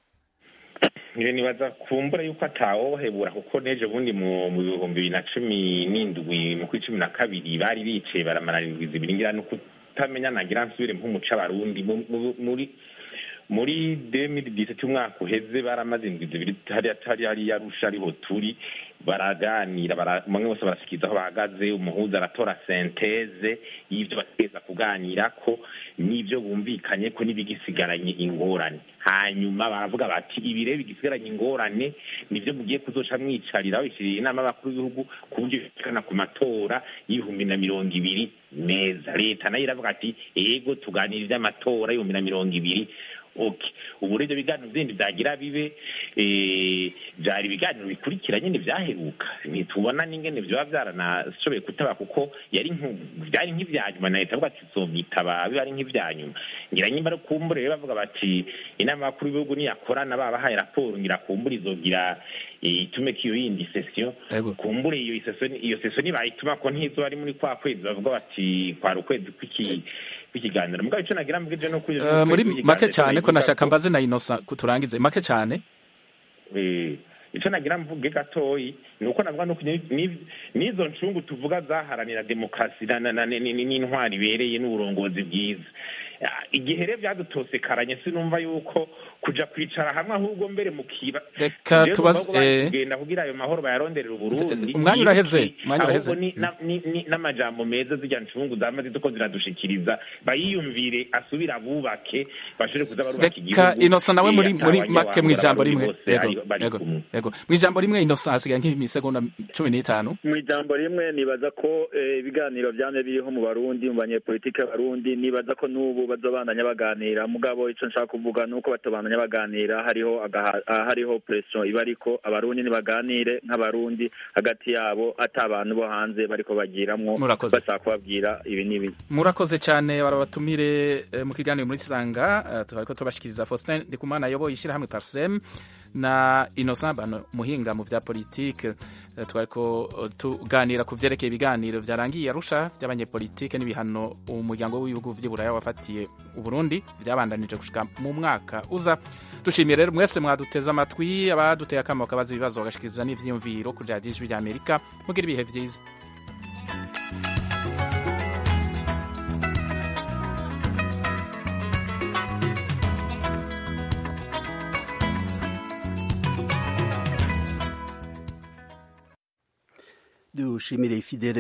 S6: Nire nibaza kumbura yuko atawohebura kuko neje bundi mu mu bihumbi bibiri na cumi n'indwi mu kwi cumi na kabiri bari bicaye baramara indwi zibiri ngira no kutamenya nagira nsubire nk'umuco abarundi mu- mu- muri muri 2017 umwaka uheze baramaze indwi zibiri hariya hari hariya arusha ariho turi baraganira bara- bamwe bose barashikiriza aho bahagaze umuhuza aratora senteze y'ivyo bategeza kuganira ko n'ivyo bumvikanye ko n'ibigisigaranye ingorane hanyuma baravuga bati ibi rero bigisigaranye ingorane nivyo mugiye kuzoca mwicarira babishiriye inama y'abakuru b'ibihugu ku buryo bishikana ku matora y'ibihumbi na mirongo ibiri meza leta nayo iravuga ati ego tuganira ivy'amatora y'ibihumbi na mirongo ibiri okay ubu rero ibiganiro bindi byagira bibe eh, byari ibiganiro bikurikira nyine byaheruka ntitubona n'ingene vyoba byaranashoboye kutaba kuko yari nku- byari nk'ivya nyuma na leta avuga ati zovyitaba biba ari nk'ivya nyuma ngira nyimba ari kumbure rero bavuga bati inama y'abakuru b'ibihugu niyakorana babahaye raporo ngira kumbure izogira eh, itume ko iyo yindi sesiyo kumbure iyo sesiyo iyo sesiyo nibayituma ko ntizoba ari muri kwa kwezi bavuga bati kwari ukwezi kw'iki kw'ikiganiro mugabo ico nagira mbwije no kuri
S1: Eh, muri make cyane ko nashaka mbaze na inosa kuturangize make cyane
S6: Eh, ico nagira mvuge gatoyi ni uko navuga nuko ni- ni- n'izo ncungu tuvuga zaharanira demokarasi na- na- na- ni- ni- n'intwari ibereye n'uburongozi bwiza Ah, igihe rero byadutosekaranye sinumva yuko kuja kwicara hamwe ahubwo mbere mukiba
S1: Reka
S6: Rero
S1: tubaze-
S6: numva ko bari
S1: eh,
S6: kugenda kugira ayo mahoro bayaronderera uburundi
S1: umwanya uraheze,
S6: yibuke,
S1: umwanya uraheze.
S6: ahubwo ni- na- ni- ni- n'amajambo meza zirya ncungu zama zituko ziradushikiriza bayiyumvire asubire abubake bashobore kuza barubaka igihugu
S1: reka inosa nawe
S6: eh,
S1: muri muri
S6: atawanya
S1: make mu
S6: wambura
S1: ijambo
S6: abarundi
S1: rimwe
S6: bose
S1: yego
S6: ari- bari
S1: yego
S6: kumwe.
S1: yego mu ijambo rimwe inosa hasigaye nk'imisegonda cumi n'itanu
S7: mu ijambo rimwe nibaza ko eh, ibiganiro byamye biriho mu barundi mu banyepolitike b'abarundi nibaza ko n'ubu bazobandanya baganira mugabo ico nshaka kuvuga ni uko batabandanya babandanya baganira hariho agaha- ah, hariho presiyo iba ariko abarundi nibaganire nk'abarundi hagati yabo ata abantu bo hanze bariko bagiramwo
S1: Murakoze.
S7: bashaka kubabwira ibi n'ibi
S1: murakoze cyane barabatumire eh, mu kiganiro muri sanga eh, tubariko tubashikiriza Faustin Ndikumana ayoboye ishyirahamwe Parsem na Innocent Bano muhinga mu vya politike Eh, twariko eh, tuganira ku vyerekeye ibiganiro vyarangiye Arusha vy'abanyepolitike n'ibihano umuryango w'ibihugu vy'Iburaya wafatiye Uburundi vyabandanije gushika mu mwaka uza dushimiye rero mwese mwaduteze amatwi abaduteye akamo kabaza ibibazo bagashikiriza n'ivyiyumviro ku radiyo ijwi ry'Amerika mugira ibihe vyiza
S16: dushimire Fidele